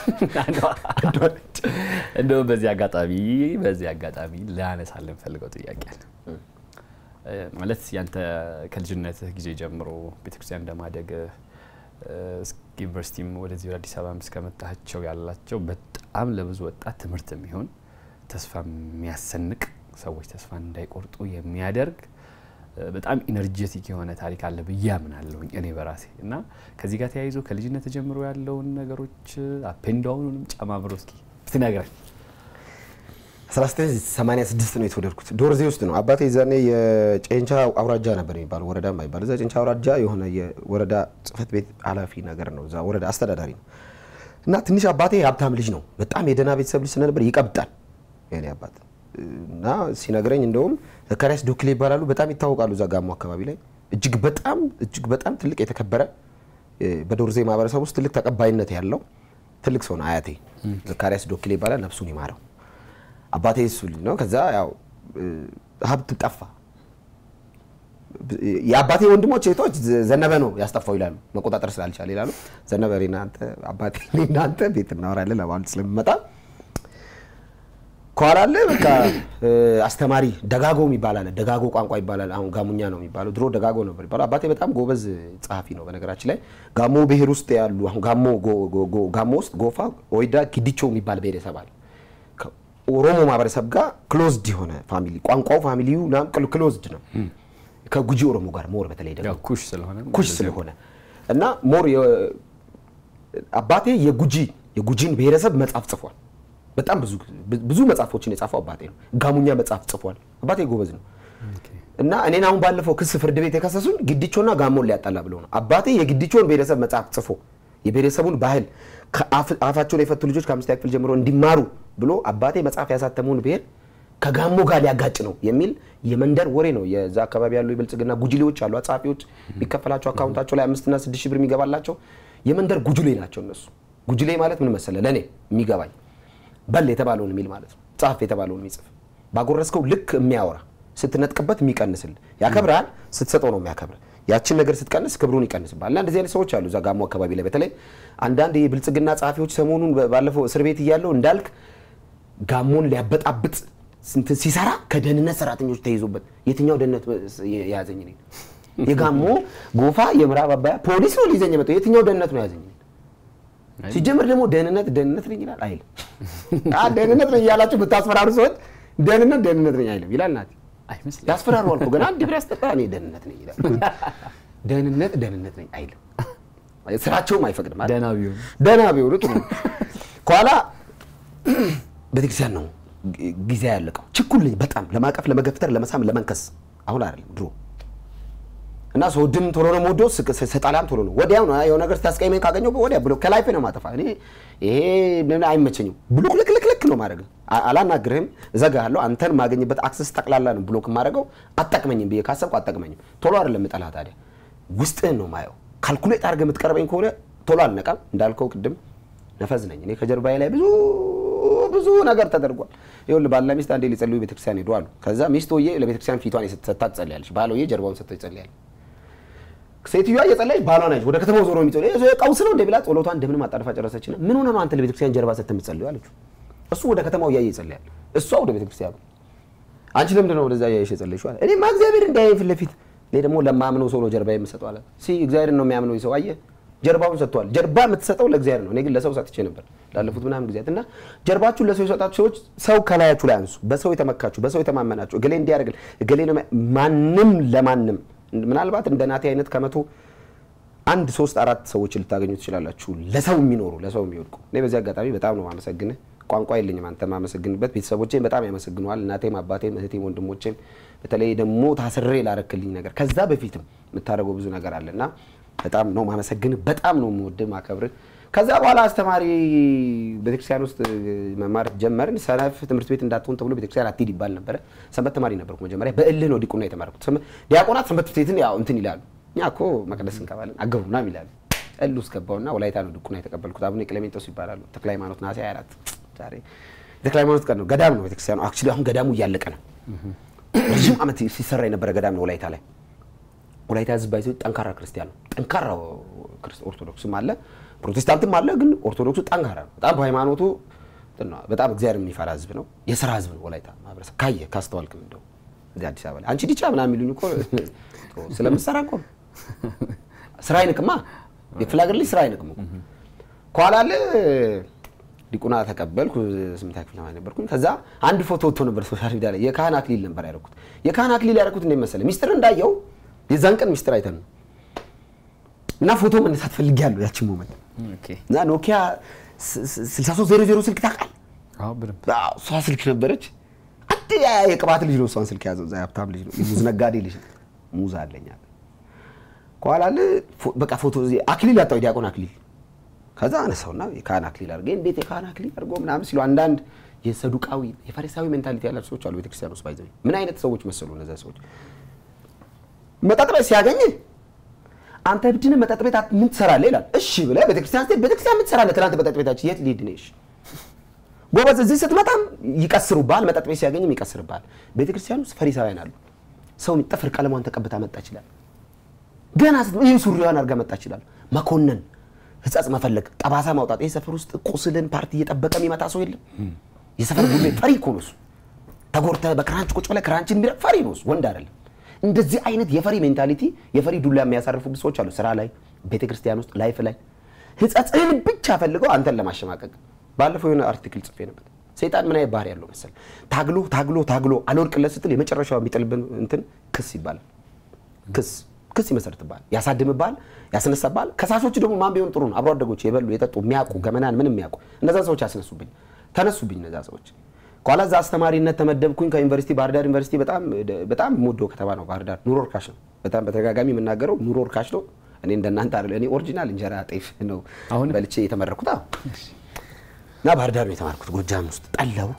እንደውም በዚህ አጋጣሚ በዚህ አጋጣሚ ላነሳልን ፈልገው ጥያቄ አለ። ማለት ያንተ ከልጅነትህ ጊዜ ጀምሮ ቤተክርስቲያን እንደማደግ ዩኒቨርሲቲም ወደዚህ ወደ አዲስ አበባ እስከመጣቸው ያላቸው በጣም ለብዙ ወጣት ትምህርት የሚሆን ተስፋ የሚያሰንቅ ሰዎች ተስፋ እንዳይቆርጡ የሚያደርግ በጣም ኢነርጀቲክ የሆነ ታሪክ አለ ብዬ አምናለሁኝ እኔ በራሴ እና ከዚህ ጋር ተያይዞ ከልጅነት ጀምሮ ያለውን ነገሮች አፔንዳውኑንም ጨማምሮ እስኪ ብትነግረን። 1986 ነው የተወለድኩት። ዶርዜ ውስጥ ነው። አባቴ ዛኔ የጨንቻ አውራጃ ነበር የሚባለው ወረዳ የማይባል እዛ ጨንቻ አውራጃ የሆነ የወረዳ ጽህፈት ቤት ኃላፊ ነገር ነው። እዛ ወረዳ አስተዳዳሪ ነው እና ትንሽ አባቴ የሀብታም ልጅ ነው። በጣም የደህና ቤተሰብ ልጅ ስለነበር ይቀብጣል የኔ አባት እና ሲነግረኝ እንደውም ዘካሪያስ ዶክሌ ይባላሉ። በጣም ይታወቃሉ እዛ ጋሞ አካባቢ ላይ እጅግ በጣም እጅግ በጣም ትልቅ የተከበረ በዶርዜ ማህበረሰብ ውስጥ ትልቅ ተቀባይነት ያለው ትልቅ ሰው ነው አያቴ። ዘካሪያስ ዶክሌ ይባላል። ነፍሱን ይማረው። አባቴ እሱ ልጅ ነው። ከዛ ያው ሀብት ጠፋ። የአባቴ ወንድሞች ሴቶች ዘነበ ነው ያስጠፋው ይላሉ፣ መቆጣጠር ስላልቻለ ይላሉ። ዘነበ እናንተ አባቴ እናንተ ቤት እናወራለን ለማለት ስለሚመጣ ከኋላ አለ በቃ አስተማሪ ደጋጎ የሚባል አለ። ደጋጎ ቋንቋ ይባላል። አሁን ጋሙኛ ነው የሚባለው። ድሮ ደጋጎ ነበር የሚባለው። አባቴ በጣም ጎበዝ ጸሐፊ ነው። በነገራችን ላይ ጋሞ ብሔር ውስጥ ያሉ አሁን ጋሞ ጋሞ ውስጥ ጎፋ፣ ወይዳ፣ ጊዲቾ የሚባል ብሔረሰብ አለ። ኦሮሞ ማህበረሰብ ጋር ክሎዝድ የሆነ ፋሚሊ ቋንቋው ፋሚሊው ክሎዝድ ነው ከጉጂ ኦሮሞ ጋር ሞር በተለይ ደግሞ ኩሽ ስለሆነ ኩሽ ስለሆነ እና ሞር አባቴ የጉጂ የጉጂን ብሔረሰብ መጽሐፍ ጽፏል። በጣም ብዙ ብዙ መጽሐፎችን የጻፈው አባቴ ነው። ጋሙኛ መጽሐፍ ጽፏል። አባቴ ጎበዝ ነው እና እኔን አሁን ባለፈው ክስ ፍርድ ቤት የከሰሱኝ ግዲቾና ጋሞን ሊያጣላ ብለው ነው። አባቴ የግዲቾን ብሔረሰብ መጽሐፍ ጽፎ የብሔረሰቡን ባህል አፋቸውን የፈቱ ልጆች ከአምስተኛ ክፍል ጀምሮ እንዲማሩ ብሎ አባቴ መጽሐፍ ያሳተመውን ብሔር ከጋሞ ጋር ሊያጋጭ ነው የሚል የመንደር ወሬ ነው። የዛ አካባቢ ያሉ የብልጽግና ጉጅሌዎች አሉ፣ አጻፊዎች የሚከፈላቸው አካውንታቸው ላይ አምስትና ስድስት ሺህ ብር የሚገባላቸው የመንደር ጉጅሌ ናቸው እነሱ። ጉጅሌ ማለት ምን መሰለ ለእኔ የሚገባኝ በል የተባለውን የሚል ማለት ነው። ጻፍ የተባለውን የሚጽፍ ባጎረስከው ልክ የሚያወራ ስትነጥቅበት የሚቀንስል ያከብርሃል፣ ስትሰጠው ነው የሚያከብር። ያችን ነገር ስትቀንስ ክብሩን ይቀንስባል። እና እንደዚህ አይነት ሰዎች አሉ እዛ ጋሞ አካባቢ ላይ በተለይ አንዳንድ የብልጽግና ጸሐፊዎች ሰሞኑን ባለፈው እስር ቤት እያለው እንዳልክ ጋሞን ሊያበጣብጥ ሲሰራ ከደህንነት ሰራተኞች ተይዞበት የትኛው ደህንነት የያዘኝ እኔን? የጋሞ ጎፋ የምዕራብ አባያ ፖሊስ ነው ሊይዘኝ የመጣው የትኛው ደህንነት ነው የያዘኝ? ሲጀምር ደግሞ ደህንነት ደህንነት ነኝ ይላል አይልም። ደህንነት ነኝ እያላችሁ ብታስፈራሩ ሰዎች ደህንነት ደህንነት ነኝ አይልም ይላል። ናት ያስፈራሩ አልኩ ገና አንድ ብር ያስጠጣ እኔ ደህንነት ነኝ ይላል። ደህንነት ደህንነት ነኝ አይልም። ስራቸውም አይፈቅድም። ደህና ቢሆኑ ደህና ቢሆኑ ጥሩ ከኋላ ቤተክርስቲያን ነው ጊዜ ያለቀው። ችኩል ነኝ በጣም ለማቀፍ፣ ለመገፍተር፣ ለመሳም፣ ለመንከስ አሁን አይደለም ድሮ እና ስወድም ቶሎ ነው የምወደው፣ ስጠላም ቶሎ ነው ወዲያው ነው የሆነ ነገር ስታስቀይመኝ ካገኘው ወዲያ ብሎ ከላይፌ ነው ማጠፋ። እኔ ይሄ አይመቸኝም። ብሎክ ልክ ልክ ልክ ነው ማድረግ። አላናግርህም፣ እዘጋሃለሁ። አንተን ማገኝበት አክሰስ ጠቅላላ ነው ብሎክ የማደርገው። አጠቅመኝም ብዬ ካሰብኩ አጠቅመኝም። ቶሎ አይደለም የምጠላህ ታዲያ ውስጥህን ነው ማየው። ካልኩሌት አድርገህ የምትቀርበኝ ከሆነ ቶሎ አልነቃም። እንዳልከው ቅድም ነፈዝ ነኝ እኔ። ከጀርባዬ ላይ ብዙ ብዙ ነገር ተደርጓል። ይኸውልህ ባልና ሚስት አንዴ ሊጸልዩ ቤተክርስቲያን ሄዱ አሉ። ከዛ ሚስት ሆዬ ለቤተክርስቲያን ፊቷን ሰጥታ ትጸልያለች፣ ባል ሆዬ ጀርባውን ሰጥቶ ይጸልያል። ሴትዮዋ እየጸለየች ባሏ ነች ወደ ከተማው ዞሮ የሚጸልይ ይሄ ቀውስ ነው እንደ ብላ ጸሎቷን እንደምንም አጣድፋ ጨረሰችና ምን ሆነ ነው አንተ ለቤተክርስቲያን ጀርባ ሰጥተህ የምትጸልዩ አለችው። እሱ ወደ ከተማው እያየ ይጸልያል፣ እሷ ወደ ቤተክርስቲያኑ። አንቺ ለምንድን ነው ወደዛ እያየሽ የጸለይሽው? አለ እኔማ እግዚአብሔር እንዳያየኝ ፊት ለፊት እኔ ደግሞ ለማምነው ሰው ነው ጀርባ የምሰጠው አለ። ሲ እግዚአብሔር ነው የሚያምነው ሰው አየህ፣ ጀርባውን ሰጥቷል። ጀርባ የምትሰጠው ለእግዚአብሔር ነው። እኔ ግን ለሰው ሰጥቼ ነበር ላለፉት ምናምን ጊዜያት እና ጀርባችሁን ለሰው የሰጣችሁ ሰዎች ሰው ከላያችሁ ላይ አንሱ። በሰው የተመካችሁ፣ በሰው የተማመናችሁ እገሌ እንዲያደርግል እገሌ ነው ማንም ለማንም ምናልባት እንደ ናቴ አይነት ከመቶ አንድ ሶስት አራት ሰዎች ልታገኙ ትችላላችሁ፣ ለሰው የሚኖሩ ለሰው የሚወድቁ። እኔ በዚህ አጋጣሚ በጣም ነው ማመሰግንህ። ቋንቋ የለኝም አንተ ማመሰግንበት። ቤተሰቦቼም በጣም ያመሰግነዋል። እናቴም፣ አባቴም፣ እህቴም፣ ወንድሞቼም በተለይ ደግሞ ታስሬ ላረክልኝ ነገር ከዛ በፊትም የምታደርገው ብዙ ነገር አለ እና በጣም ነው ማመሰግንህ። በጣም ነው የምወድህ ማከብርህ። ከዛ በኋላ አስተማሪ ቤተክርስቲያን ውስጥ መማር ጀመርን። ሰነፍ ትምህርት ቤት እንዳትሆን ተብሎ ቤተክርስቲያን አትሂድ ይባል ነበረ። ሰንበት ተማሪ ነበርኩ መጀመሪያ። በእልህ ነው ዲቁና የተማርኩት። ዲያቆናት ሰንበት ቤትን ያው እንትን ይላሉ እኛ እኮ መቅደስ እንገባለን አገቡ ምናምን ይላሉ። እል ውስጥ ገባውና ወላይታ ነው ድቁና የተቀበልኩት። አቡነ ቅሌሜንጦስ ይባላሉ። ተክለ ሃይማኖት ነሐሴ 24 ዛሬ የተክለ ሃይማኖት ቀን ነው። ገዳም ነው ቤተክርስቲያኑ። አክቹዋሊ አሁን ገዳሙ እያለቀ ነው። ረዥም ዓመት ሲሰራ የነበረ ገዳም ነው ወላይታ ላይ። ወላይታ ህዝብ ባይዘ ጠንካራ ክርስቲያን ነው። ጠንካራ ኦርቶዶክስም አለ ፕሮቴስታንትም አለ፣ ግን ኦርቶዶክሱ ጠንካራ ነው በጣም በሃይማኖቱ በጣም እግዚአብሔር የሚፈራ ህዝብ ነው። የስራ ህዝብ ነው ወላይታ ማህበረሰብ። ካየ ካስተዋልክም እንደው እዚህ አዲስ አበባ ላይ አንቺ ዲቻ ምናምን የሚሉኝ እኮ ስለምትሰራ እኮ ስራ አይንቅማ። የክፍለ ሀገር ልጅ ስራ አይንቅም እኮ ከኋላ አለ ዲቁና ተቀበልኩ። ስምንተኛ ክፍል ተማሪ ነበርኩኝ። ከዛ አንድ ፎቶ ወጥቶ ነበር ሶሻል ሚዲያ ላይ የካህን አክሊል ነበር ያደረኩት። የካህን አክሊል ያደረኩት እንዴት መሰለህ? ሚስጥር እንዳየው የዛን ቀን ሚስጥር አይተን ነው እና ፎቶ መነሳት ፈልጌያለሁ ያችን ሞመንት እና ኖኪያ 6300 ስልክ ታውቃለህ? እሷ ስልክ ነበረች። አንድ የቅባት ልጅ ነው እሷን ስልክ ያዘው። እዛ ሀብታም ልጅ ነው፣ የሙዝ ነጋዴ ልጅ ነው። ሙዝ አለኝ አለ። ከኋላ አለ በቃ ፎቶ አክሊል ያጣው የዲያቆን አክሊል ከዛ አነሳውና የካህን አክሊል አድርገ እንዴት የካህን አክሊል አድርጎ ምናምን ሲሉ አንዳንድ የሰዱቃዊ የፈሪሳዊ ሜንታሊቲ ያላቸው ሰዎች አሉ ቤተክርስቲያን ውስጥ ባይዘ ምን አይነት ሰዎች መሰሉ እነዚያ ሰዎች መጠጥ ቤት ሲያገኝ አንተ ብድን መጠጥ ቤት ምን ትሰራለህ ይላል እሺ ብለህ ቤተክርስቲያን ስትሄድ ቤተክርስቲያን ምን ትሰራለህ ትናንት መጠጥ ቤታችን የት ሊሄድ ነሽ ጎበዝ እዚህ ስትመጣም ይቀስሩብሃል መጠጥ ቤት ሲያገኝም ይቀስርብሃል ቤተክርስቲያን ውስጥ ፈሪሳውያን አሉ ሰው ጥፍር ቀለሟን ተቀብታ መጣ ይችላል ገና ይህ ሱሪዋን አድርጋ መጣ ይችላል መኮነን ህጸጽ መፈለግ ጠባሳ ማውጣት። ይህ ሰፈር ውስጥ ቁስልን ፓርቲ እየጠበቀ የሚመጣ ሰው የለም። የሰፈር ጉሌ ፈሪ እኮ ነው እሱ። ተጎድተህ በክራንች ቁጭ ብለህ ክራንችን የሚረግ ፈሪ ነው እሱ፣ ወንድ አይደለም። እንደዚህ አይነት የፈሪ ሜንታሊቲ የፈሪ ዱላ የሚያሳርፉ ብዙ ሰዎች አሉ። ስራ ላይ፣ ቤተክርስቲያን ውስጥ፣ ላይፍ ላይ ህጸጽህን ብቻ ፈልገው አንተን ለማሸማቀቅ። ባለፈው የሆነ አርቲክል ጽፌ ነበር። ሰይጣን ምን አይነት ባህሪ ያለው መሰል? ታግሎ ታግሎ ታግሎ አልወድቅለት ስትል የመጨረሻው የሚጥልብን እንትን ክስ ይባላል። ክስ ክስ ይመሰርትብሃል፣ ያሳድምብሃል፣ ያስነሳብሃል። ከሳሾች ደግሞ ማን ቢሆን ጥሩ ነው? አብሮ አደጎች የበሉ የጠጡ የሚያውቁ ገመናን ምንም የሚያውቁ እነዛን ሰዎች ያስነሱብኝ፣ ተነሱብኝ እነዛ ሰዎች። ከኋላ እዛ አስተማሪነት ተመደብኩኝ ከዩኒቨርሲቲ ባህር ዳር ዩኒቨርሲቲ በጣም በጣም የምወደው ከተማ ነው ባህር ዳር። ኑሮ እርካሽ ነው። በጣም በተደጋጋሚ የምናገረው ኑሮ እርካሽ ነው። እኔ እንደናንተ አይደለ። እኔ ኦሪጂናል እንጀራ ጤፍ ነው አሁን በልቼ የተመረኩት እና ባህር ዳር ነው የተማርኩት ጎጃም ውስጥ ጠላው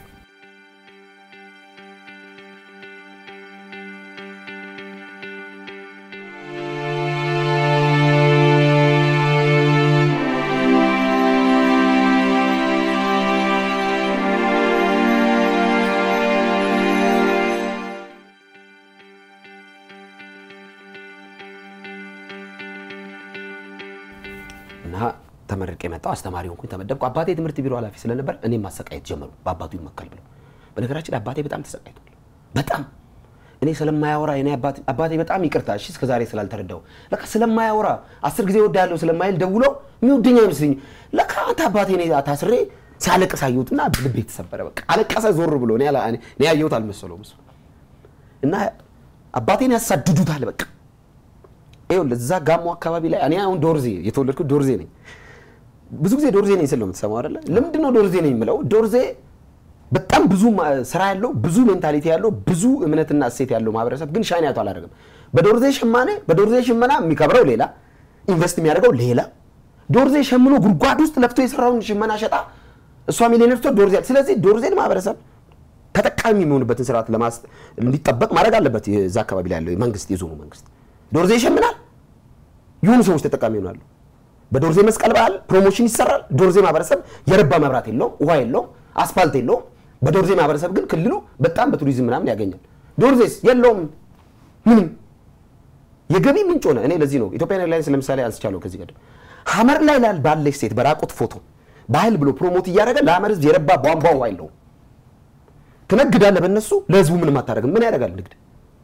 እና ተመርቄ የመጣው አስተማሪ ሆንኩኝ፣ ተመደብኩ። አባቴ ትምህርት ቢሮ ኃላፊ ስለነበር እኔም ማሰቃየት ጀመሩ። በአባቱ ይመካል ብለው። በነገራችን ላይ አባቴ በጣም ተሰቃይቷል። በጣም እኔ ስለማያወራ እኔ አባቴ በጣም ይቅርታ እሺ፣ እስከዛሬ ስላልተረዳው ለካ ስለማያወራ አስር ጊዜ እወድሃለሁ ስለማይል ደውሎ የሚወደኝ አይመስለኝም። ለካ አንተ አባቴ እኔ ታስሬ ሲያለቅስ አየሁትና ልቤ ተሰበረ። በቃ አለቀሰ ዞር ብሎ እኔ ያላ- እኔ ያየሁት አልመሰለውም እሱ እና አባቴን ያሳድዱታል በቃ ይኸውልህ እዛ ጋሞ አካባቢ ላይ እኔ አሁን ዶርዜ የተወለድኩት ዶርዜ ነኝ። ብዙ ጊዜ ዶርዜ ነኝ ስል ነው የምትሰማው አይደለ? ለምንድን ነው ዶርዜ ነኝ የምለው? ዶርዜ በጣም ብዙ ማ- ስራ ያለው ብዙ ሜንታሊቲ ያለው ብዙ እምነትና እሴት ያለው ማህበረሰብ ግን ሻይን ያቶ አላደርግም። በዶርዜ ሽማኔ በዶርዜ ሽመና የሚከብረው ሌላ፣ ኢንቨስት የሚያደርገው ሌላ። ዶርዜ ሸምኖ ጉድጓድ ውስጥ ለፍቶ የሰራውን ሽመና ሸጣ እሷ ሚሊዮነር ስትሆን ዶርዜ ስለዚህ ዶርዜን ማህበረሰብ ተጠቃሚ የሚሆንበትን ስርዓት ለማስ እንዲጠበቅ ማድረግ አለበት። የዛ አካባቢ ላይ ያለው መንግስት የዞኑ መንግስት ዶርዜ ይሸምናል የሆኑ ሰዎች ተጠቃሚ ይሆናሉ። በዶርዜ መስቀል በዓል ፕሮሞሽን ይሰራል። ዶርዜ ማህበረሰብ የረባ መብራት የለውም፣ ውሃ የለውም፣ አስፋልት የለውም። በዶርዜ ማህበረሰብ ግን ክልሉ በጣም በቱሪዝም ምናምን ያገኛል። ዶርዜስ የለውም ምንም የገቢ ምንጭ ሆነ። እኔ ለዚህ ነው ኢትዮጵያን ኤርላይንስ ለምሳሌ አንስቻለሁ ከዚህ ቀደም ሀመር ላይ ላል ባለች ሴት በራቁት ፎቶ ባህል ብሎ ፕሮሞት እያደረገ ለሀመር ህዝብ የረባ ቧንቧ ውሃ የለውም። ትነግዳለህ በእነሱ ለህዝቡ ምንም አታደርግም። ምን ያደርጋል ንግድ?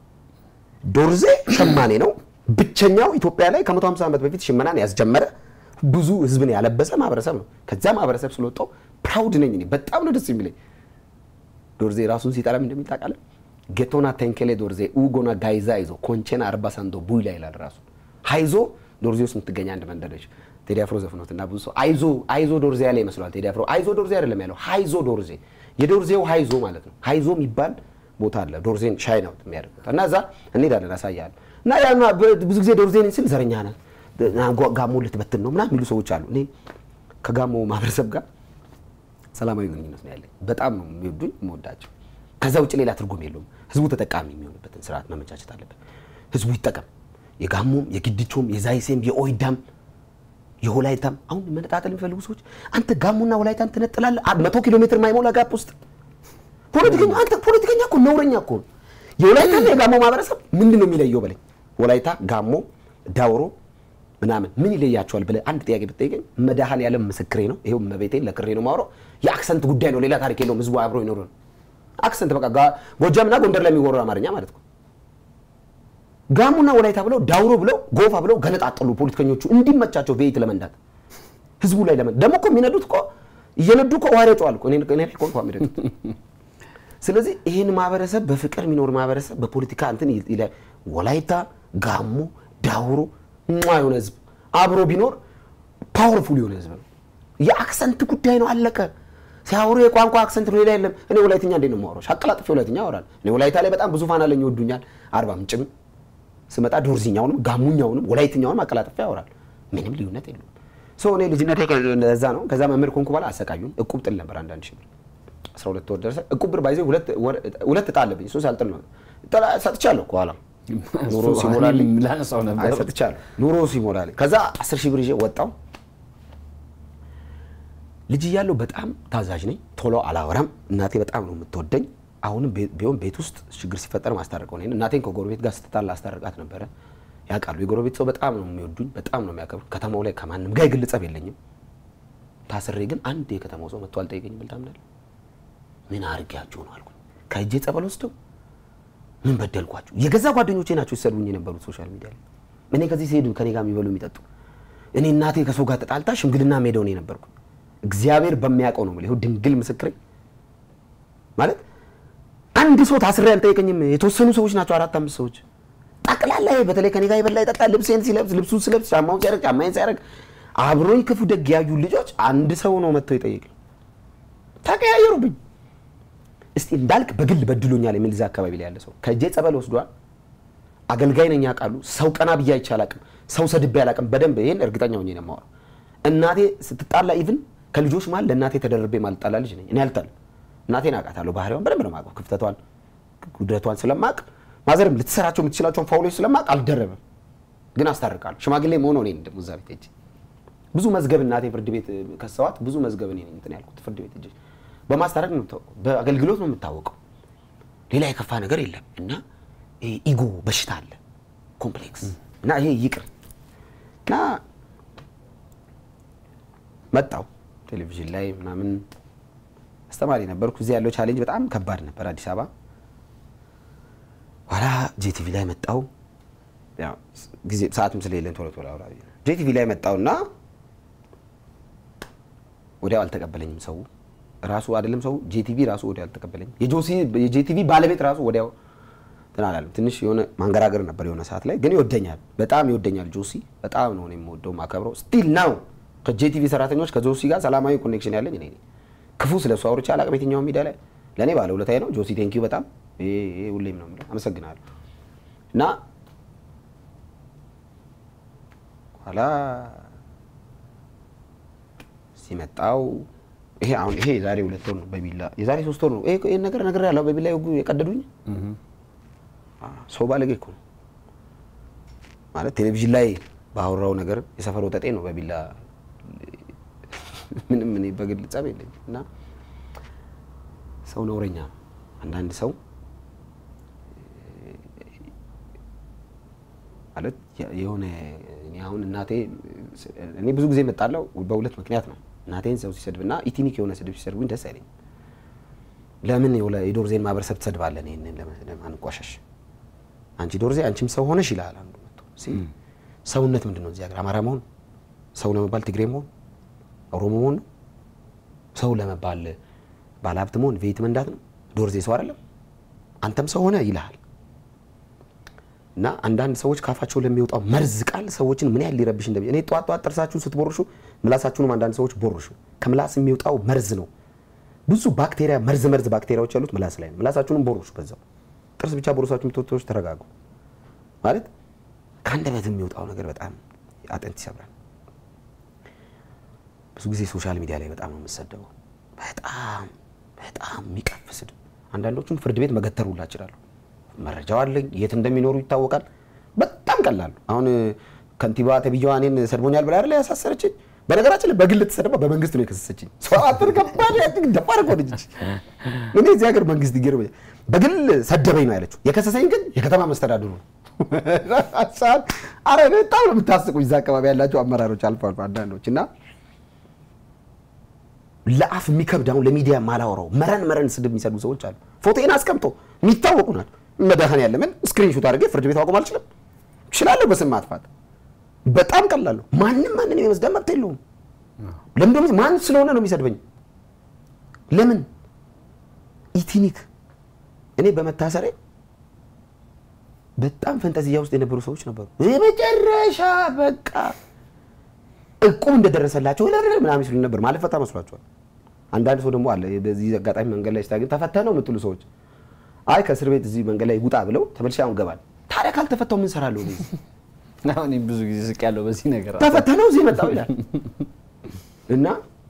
ዶርዜ ሸማኔ ነው። ብቸኛው ኢትዮጵያ ላይ ከ150 ዓመት በፊት ሽመናን ያስጀመረ ብዙ ህዝብን ያለበሰ ማህበረሰብ ነው። ከዛ ማህበረሰብ ስለወጣው ፕራውድ ነኝ እኔ። በጣም ነው ደስ የሚለኝ። ዶርዜ ራሱን ሲጠራም እንደሚታቃለ ጌቶና ቴንኬሌ ዶርዜ ኡጎና ጋይዛ ይዞ ኮንቼና አርባ ሳንዶ ቡይላ ይላል ራሱ ሃይዞ ዶርዜ ውስጥ የምትገኝ አንድ መንደር ነች። ቴዲ አፍሮ ዘፍኖት እና ብዙ ሰው አይዞ አይዞ ዶርዜ ያለ ይመስለዋል። ቴዲ አፍሮ አይዞ ዶርዜ አይደለም ያለው ሃይዞ ዶርዜ የዶርዜው ሃይዞ ማለት ነው። ሃይዞ የሚባል ቦታ አለ። ዶርዜን ሻይ ነው የሚያደርጉት እና እዛ እንሄዳለን አሳያለሁ። እና ያ ብዙ ጊዜ ዶርዜን ስል ዘረኛ ነህ ጋሞ ልትበትን ነው ምናምን የሚሉ ሰዎች አሉ። እኔ ከጋሞ ማህበረሰብ ጋር ሰላማዊ ግንኙነት ነው ያለኝ። በጣም ነው የሚወዱኝ የምወዳቸው። ከዛ ውጭ ሌላ ትርጉም የለውም። ህዝቡ ተጠቃሚ የሚሆንበትን ስርዓት መመቻቸት አለበት። ህዝቡ ይጠቀም። የጋሞም፣ የግድቾም፣ የዛይሴም፣ የኦይዳም፣ የወላይታም አሁን መነጣጠል የሚፈልጉ ሰዎች አንተ ጋሞና ወላይታን ትነጥላለህ። መቶ ኪሎ ሜትር ማይሞላ ጋፕ ውስጥ ፖለቲከኛ አንተ ፖለቲከኛ እኮ ነውረኛ እኮ ነው። የወላይታና የጋሞ ማህበረሰብ ምንድን ነው የሚለየው በለኝ። ወላይታ፣ ጋሞ፣ ዳውሮ ምናምን ምን ይለያቸዋል ብለህ አንድ ጥያቄ ብትጠይቀኝ መድኃኔዓለም ምስክሬ ነው። ይኸው መቤቴን ለክሬ ነው የማወራው። የአክሰንት ጉዳይ ነው፣ ሌላ ታሪክ የለውም። ህዝቡ አብሮ ይኖሩ ነው። አክሰንት በቃ ጎጃምና ጎንደር ላይ የሚወራው አማርኛ ማለት ነው። ጋሞና ወላይታ ብለው ዳውሮ ብለው ጎፋ ብለው ገነጣጠሉ ፖለቲከኞቹ እንዲመቻቸው ቤት ለመንዳት ህዝቡ ላይ ለመን ደግሞ እኮ የሚነዱት እኮ እየነዱ እኮ ውሃ ይረጨዋል እኮ እኔ እኔ እኮ እንኳን የሚነዱት ስለዚህ ይህን ማህበረሰብ በፍቅር የሚኖር ማህበረሰብ በፖለቲካ እንትን ይለ- ወላይታ፣ ጋሞ፣ ዳውሮ ሟ የሆነ ህዝብ አብሮ ቢኖር ፓወርፉል የሆነ ህዝብ ነው። የአክሰንት ጉዳይ ነው፣ አለቀ። ሲያወሩ የቋንቋ አክሰንት ነው፣ ሌላ የለም። እኔ ወላይትኛ እንዴት ነው የማወራው? አቀላጥፌ ወላይትኛ ያወራል። እኔ ወላይታ ላይ በጣም ብዙ ፋን አለኝ፣ ይወዱኛል። አርባ ምንጭም ስመጣ ዶርዚኛውንም ጋሙኛውንም ወላይትኛውንም አቀላጥፌ ያወራል። ምንም ልዩነት የለውም። ሰው እኔ ልጅነቴ ከዛ ነው። ከዛ መምህር ኮንኩ በኋላ አሰቃዩን። እቁብ ጥል ነበር አንዳንድ ሺህ ብር አስራ ሁለት ወር ደረሰ። እቁብ ብር ባይዘ ሁለት እጣ አለብኝ። እሱን ሳልጥል ነው ጥላ ሰጥቻለሁ። ከኋላ ኑሮ ሲሞላልኝ ላነሳው አይ ነበር። ሰጥቻለሁ። ኑሮ ሲሞላልኝ ከዛ አስር ሺህ ብር ይዤ ወጣው። ልጅ እያለሁ በጣም ታዛዥ ነኝ። ቶሎ አላወራም። እናቴ በጣም ነው የምትወደኝ። አሁንም ቤ- ቢሆን ቤት ውስጥ ችግር ሲፈጠር ማስታረቀው ነኝ። እናቴን ከጎረቤት ጋር ስትጣላ አስታርቃት ነበረ። ያውቃሉ። የጎረቤት ሰው በጣም ነው የሚወዱኝ፣ በጣም ነው የሚያከብሩ። ከተማው ላይ ከማንም ጋር የግል ጸብ የለኝም። ታስሬ ግን አንድ የከተማው ሰው መጥቶ አልጠየቀኝም ብል ታምናለህ? ምን አድርጌያቸው ነው አልኩኝ። ከእጄ ጸበል ወስደው ምን በደልኳቸው? የገዛ ጓደኞቼ ናቸው ሲሰድቡኝ የነበሩት ሶሻል ሚዲያ ላይ። እኔ ከዚህ ሲሄዱ ከኔ ጋር የሚበሉ የሚጠጡ እኔ እናቴ ከሰው ጋር ተጣልታ ሽምግልና ሜዳው ነው የነበርኩኝ። እግዚአብሔር በሚያውቀው ነው የምልህ። ይኸው ድንግል ምስክሬ ማለት አንድ ሰው ታስሬ አልጠየቀኝም። የተወሰኑ ሰዎች ናቸው፣ አራት አምስት ሰዎች ጠቅላላ። ይሄ በተለይ ከኔ ጋር የበላ የጠጣ ልብሴን ሲለብስ ልብሱን ስለብስ ጫማውን ሲያደርግ ጫማዬን ሲያደርግ አብሮኝ ክፉ ደግ ያዩ ልጆች አንድ ሰው ነው መጥቶ ይጠይቅኝ። ተቀያየሩብኝ። እስቲ እንዳልክ በግል በድሎኛል የሚል እዚያ አካባቢ ላይ ያለ ሰው ከእጄ ጸበል ወስዷል። አገልጋይ ነኝ ያውቃሉ። ሰው ቀና ብዬ አይቼ አላቅም። ሰው ሰድቤ አላቅም። በደንብ ይሄን እርግጠኛ ሆኜ ነው የማወራው። እናቴ ስትጣላ ኢቭን ከልጆች መሀል ለእናቴ ተደርቤ ማልጣላ ልጅ ነኝ እኔ አልጣልም። እናቴን አውቃታለሁ። ባህሪዋን በደንብ ነው የማውቀው። ክፍተቷን፣ ጉድለቷን ስለማቅ ማዘርም ልትሰራቸው የምትችላቸውን ፋውሎች ስለማቅ አልደረብም፣ ግን አስታርቃለሁ። ሽማግሌ መሆን እኔ ደግሞ እዛ ቤት ሄጄ ብዙ መዝገብ እናቴ ፍርድ ቤት ከሰዋት ብዙ መዝገብ እኔ ነኝ እንትን ያልኩት ፍርድ ቤት ሄጄ በማስታረቅ ነው የምታወቀው፣ በአገልግሎት ነው የምታወቀው። ሌላ የከፋ ነገር የለም እና ይሄ ኢጎ በሽታ አለ ኮምፕሌክስ እና ይሄ ይቅር እና መጣው ቴሌቪዥን ላይ ምናምን አስተማሪ ነበርኩ። እዚህ ያለው ቻሌንጅ በጣም ከባድ ነበር አዲስ አበባ። ኋላ ጄቲቪ ላይ መጣው። ያው ጊዜ ሰዓትም ስለሌለን ቶሎ ቶሎ አውራ ብዬ ነው። ጄቲቪ ላይ መጣውና ወዲያው አልተቀበለኝም ሰው ራሱ አይደለም ሰው ጄቲቪ ራሱ ወዲያው አልተቀበለኝም። የጆሲ የጄቲቪ ባለቤት ራሱ ወዲያው እንትን አላለም። ትንሽ የሆነ ማንገራገር ነበር የሆነ ሰዓት ላይ ግን ይወደኛል፣ በጣም ይወደኛል። ጆሲ በጣም ነው እኔ የምወደው ማከብረው። ስቲል ናው ከጄቲቪ ሰራተኞች ከጆሲ ጋር ሰላማዊ ኮኔክሽን ያለኝ እኔ ነኝ። ክፉ ስለሱ አውርቼ አላቅም የትኛውን ሚዲያ ላይ ለእኔ ባለ ውለታዬ ነው። ጆሲ ቴንኪዩ በጣም ይሄ ይሄ ሁሌም ነው የምለው አመሰግናለሁ። እና ኋላ ሲመጣው ይሄ አሁን ይሄ የዛሬ ሁለት ወር ነው በቢላ የዛሬ ሶስት ወር ነው ይሄ ይሄን ነገር ነገር ያለው በቢላ የወጉ- የቀደዱኝ ሰው ባለጌ እኮ ነው ማለት ቴሌቪዥን ላይ ባወራው ነገር የሰፈር ወጠጤ ነው በቢላ ምንም እኔ በግል ጸብ የለኝም እና ሰው ነውረኛ ነው። አንዳንድ ሰው ማለት የ- የሆነ እኔ አሁን እናቴ እኔ ብዙ ጊዜ መጣለው በሁለት ምክንያት ነው። እናቴን ሰው ሲሰድብና ኢቲኒክ የሆነ ስድብ ሲሰድቡኝ ደስ አይለኝም። ለምን የወለ- የዶርዜን ማህበረሰብ ትሰድባለን? ይህንን ለምን- ለማንቋሸሽ አንቺ ዶርዜ አንቺም ሰው ሆነሽ ይላል አንዱ መጥቶ ሲል ሰውነት ምንድን ነው? እዚህ ሀገር አማራ መሆን ሰው ለመባል ትግሬ መሆን ኦሮሞ መሆን ነው? ሰው ለመባል ባለሀብት መሆን ቤት መንዳት ነው? ዶርዜ ሰው አይደለም? አንተም ሰው ሆነ ይልሃል። እና አንዳንድ ሰዎች ካፋቸው ለሚወጣው መርዝ ቃል ሰዎችን ምን ያህል ሊረብሽ እንደሚ እኔ ጠዋት ጠዋት ጥርሳችሁን ስትቦርሹ ምላሳችሁንም አንዳንድ ሰዎች ቦርሹ። ከምላስ የሚወጣው መርዝ ነው። ብዙ ባክቴሪያ መርዝ መርዝ ባክቴሪያዎች ያሉት ምላስ ላይ ነው። ምላሳችሁንም ቦርሹ በዛው። ጥርስ ብቻ ቦርሳችሁ የምትወጡ ሰዎች ተረጋጉ። ማለት ከአንደበት የሚወጣው ነገር በጣም አጥንት ይሰብራል። ብዙ ጊዜ ሶሻል ሚዲያ ላይ በጣም ነው የምሰደበው። በጣም በጣም የሚቀፍ ስድብ። አንዳንዶቹም ፍርድ ቤት መገተር ሁላ እችላለሁ። መረጃው አለኝ፣ የት እንደሚኖሩ ይታወቃል። በጣም ቀላሉ አሁን ከንቲባ ተብዬዋ እኔን ሰድቦኛል ብላ አይደለ ያሳሰረችኝ። በነገራችን ላይ በግል ተሰደባ በመንግስት ነው የከሰሰችኝ። ሰው አጥር ከባድ ያጥቅ ደፋር እኮ ልጅ እኔ እዚህ ሀገር መንግስት ይገርመኛል። በግል ሰደበኝ ነው ያለችው። የከሰሰኝ ግን የከተማ መስተዳድሩ ነው። አረ በጣም ነው የምታስቁኝ። እዛ አካባቢ ያላቸው አመራሮች አልፎ አልፎ አንዳንዶች እና ለአፍ የሚከብድ አሁን ለሚዲያ ማላወራው መረን መረን ስድብ የሚሰድቡ ሰዎች አሉ። ፎቶዬን አስቀምጦ የሚታወቁ ናቸው። መድኃኒዓለምን ስክሪንሾት አድርጌ ፍርድ ቤት አቆም አልችልም? እችላለሁ። በስም ማጥፋት በጣም ቀላሉ። ማንም ማንንም የመስደብ መብት የለውም። ለምን ደግሞ ማን ስለሆነ ነው የሚሰድበኝ? ለምን ኢቲኒክ እኔ በመታሰሬ በጣም ፈንጠዝያ ውስጥ የነበሩ ሰዎች ነበሩ። የመጨረሻ በቃ እቁብ እንደደረሰላቸው ምናምን ሲሉ ነበር። ማለት ፈታ መስሏቸዋል። አንዳንድ ሰው ደግሞ አለ በዚህ አጋጣሚ መንገድ ላይ ስታገኝ ተፈተህ ነው የምትሉ ሰዎች አይ ከእስር ቤት እዚህ መንገድ ላይ ውጣ ብለው ተመልሼ አሁን ገባል። ታዲያ ካልተፈታው ምን እሰራለሁ? እኔ አሁን እኔም ብዙ ጊዜ ስቅ ያለው በዚህ ነገር ተፈተህ ነው እዚህ የመጣው ይላል። እና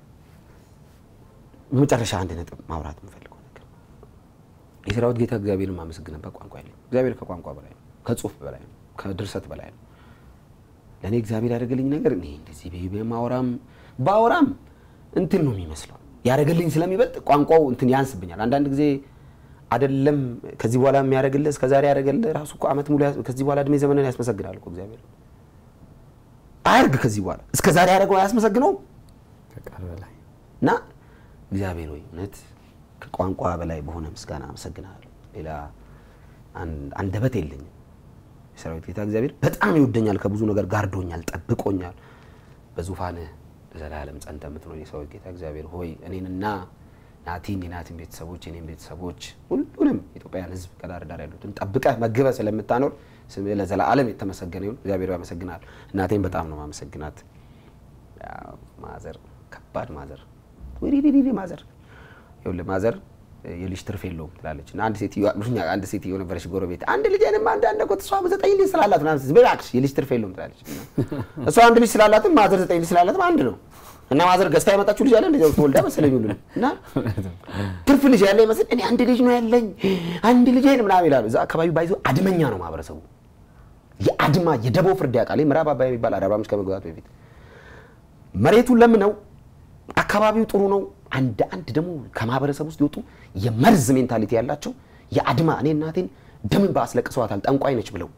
በመጨረሻ አንድ ነጥብ ማውራት የምፈልገው ነገር የሰራዊት ጌታ እግዚአብሔርን ማመሰግንበት ቋንቋ የለኝም። እግዚአብሔር ከቋንቋ በላይ ነው፣ ከጽሁፍ በላይ ነው፣ ከድርሰት በላይ ነው። ለእኔ እግዚአብሔር ያደረገልኝ ነገር እኔ እንደዚህ በ ማውራም ባወራም እንትን ነው የሚመስለው ያደረገልኝ ስለሚበልጥ ቋንቋው እንትን ያንስብኛል። አንዳንድ ጊዜ አይደለም ከዚህ በኋላ የሚያደርግልህ እስከ ዛሬ ያደረገልህ ራሱ እኮ ዓመት ሙሉ ያስ- ከዚህ በኋላ እድሜ ዘመንን ያስመሰግናል እኮ እግዚአብሔር። አያርግ ከዚህ በኋላ እስከ ዛሬ ያደረገው አያስመሰግነውም። ከቃል በላይ እና እግዚአብሔር ወይ እውነት ከቋንቋ በላይ በሆነ ምስጋና አመሰግናለሁ። ሌላ አን- አንደበት የለኝም። የሰራዊት ጌታ እግዚአብሔር በጣም ይወደኛል፣ ከብዙ ነገር ጋርዶኛል፣ ጠብቆኛል። በዙፋንህ ለዘላለም ጸንተህ የምትኖር የሰራዊት ጌታ እግዚአብሔር ሆይ እኔንና ናቲን የናቲን ቤተሰቦች የኔን ቤተሰቦች ሁሉንም የኢትዮጵያን ሕዝብ ከዳር ዳር ያሉትን ጠብቀህ መግበህ ስለምታኖር ስምህ ለዘላለም የተመሰገነ ይሁን። እግዚአብሔር ያመሰግናል። እናቴን በጣም ነው ማመሰግናት። ያው ማዘር ከባድ ማዘር ወዲዲዲ ማዘር ይኸውልህ ማዘር የልጅ ትርፍ የለውም ትላለች እና አንድ ሴትዮ አሉኛ አንድ ሴትዮ ነበረች ጎረቤት አንድ ልጅ አይንም አንድ አንድ እኮ እሷ ዘጠኝ ልጅ ስላላት ምናምን ስትል እባክሽ የልጅ ትርፍ የለውም ትላለች እና እሷ አንድ ልጅ ስላላትም ማዘር ዘጠኝ ልጅ ስላላትም አንድ ነው እና ማዘር ገዝታ ያመጣችው ልጅ አለ እንደዚያው ተወልዳ መሰለኝ ሁሉ እና ትርፍ ልጅ ያለ ይመስል እኔ አንድ ልጅ ነው ያለኝ አንድ ልጅ አይን ምናምን ይላሉ እዛ አካባቢ ባይዞ አድመኛ ነው ማህበረሰቡ የአድማ የደቦ ፍርድ ያውቃል ምዕራብ አባይ የሚባል አርባ ምንጭ ከመግባቱ በፊት መሬቱን ለምነው አካባቢው ጥሩ ነው። አንድ አንድ ደግሞ ከማህበረሰብ ውስጥ የወጡ የመርዝ ሜንታሊቲ ያላቸው የአድማ እኔ እናቴን ደምን በአስለቅሰዋታል ጠንቋይ ነች ብለው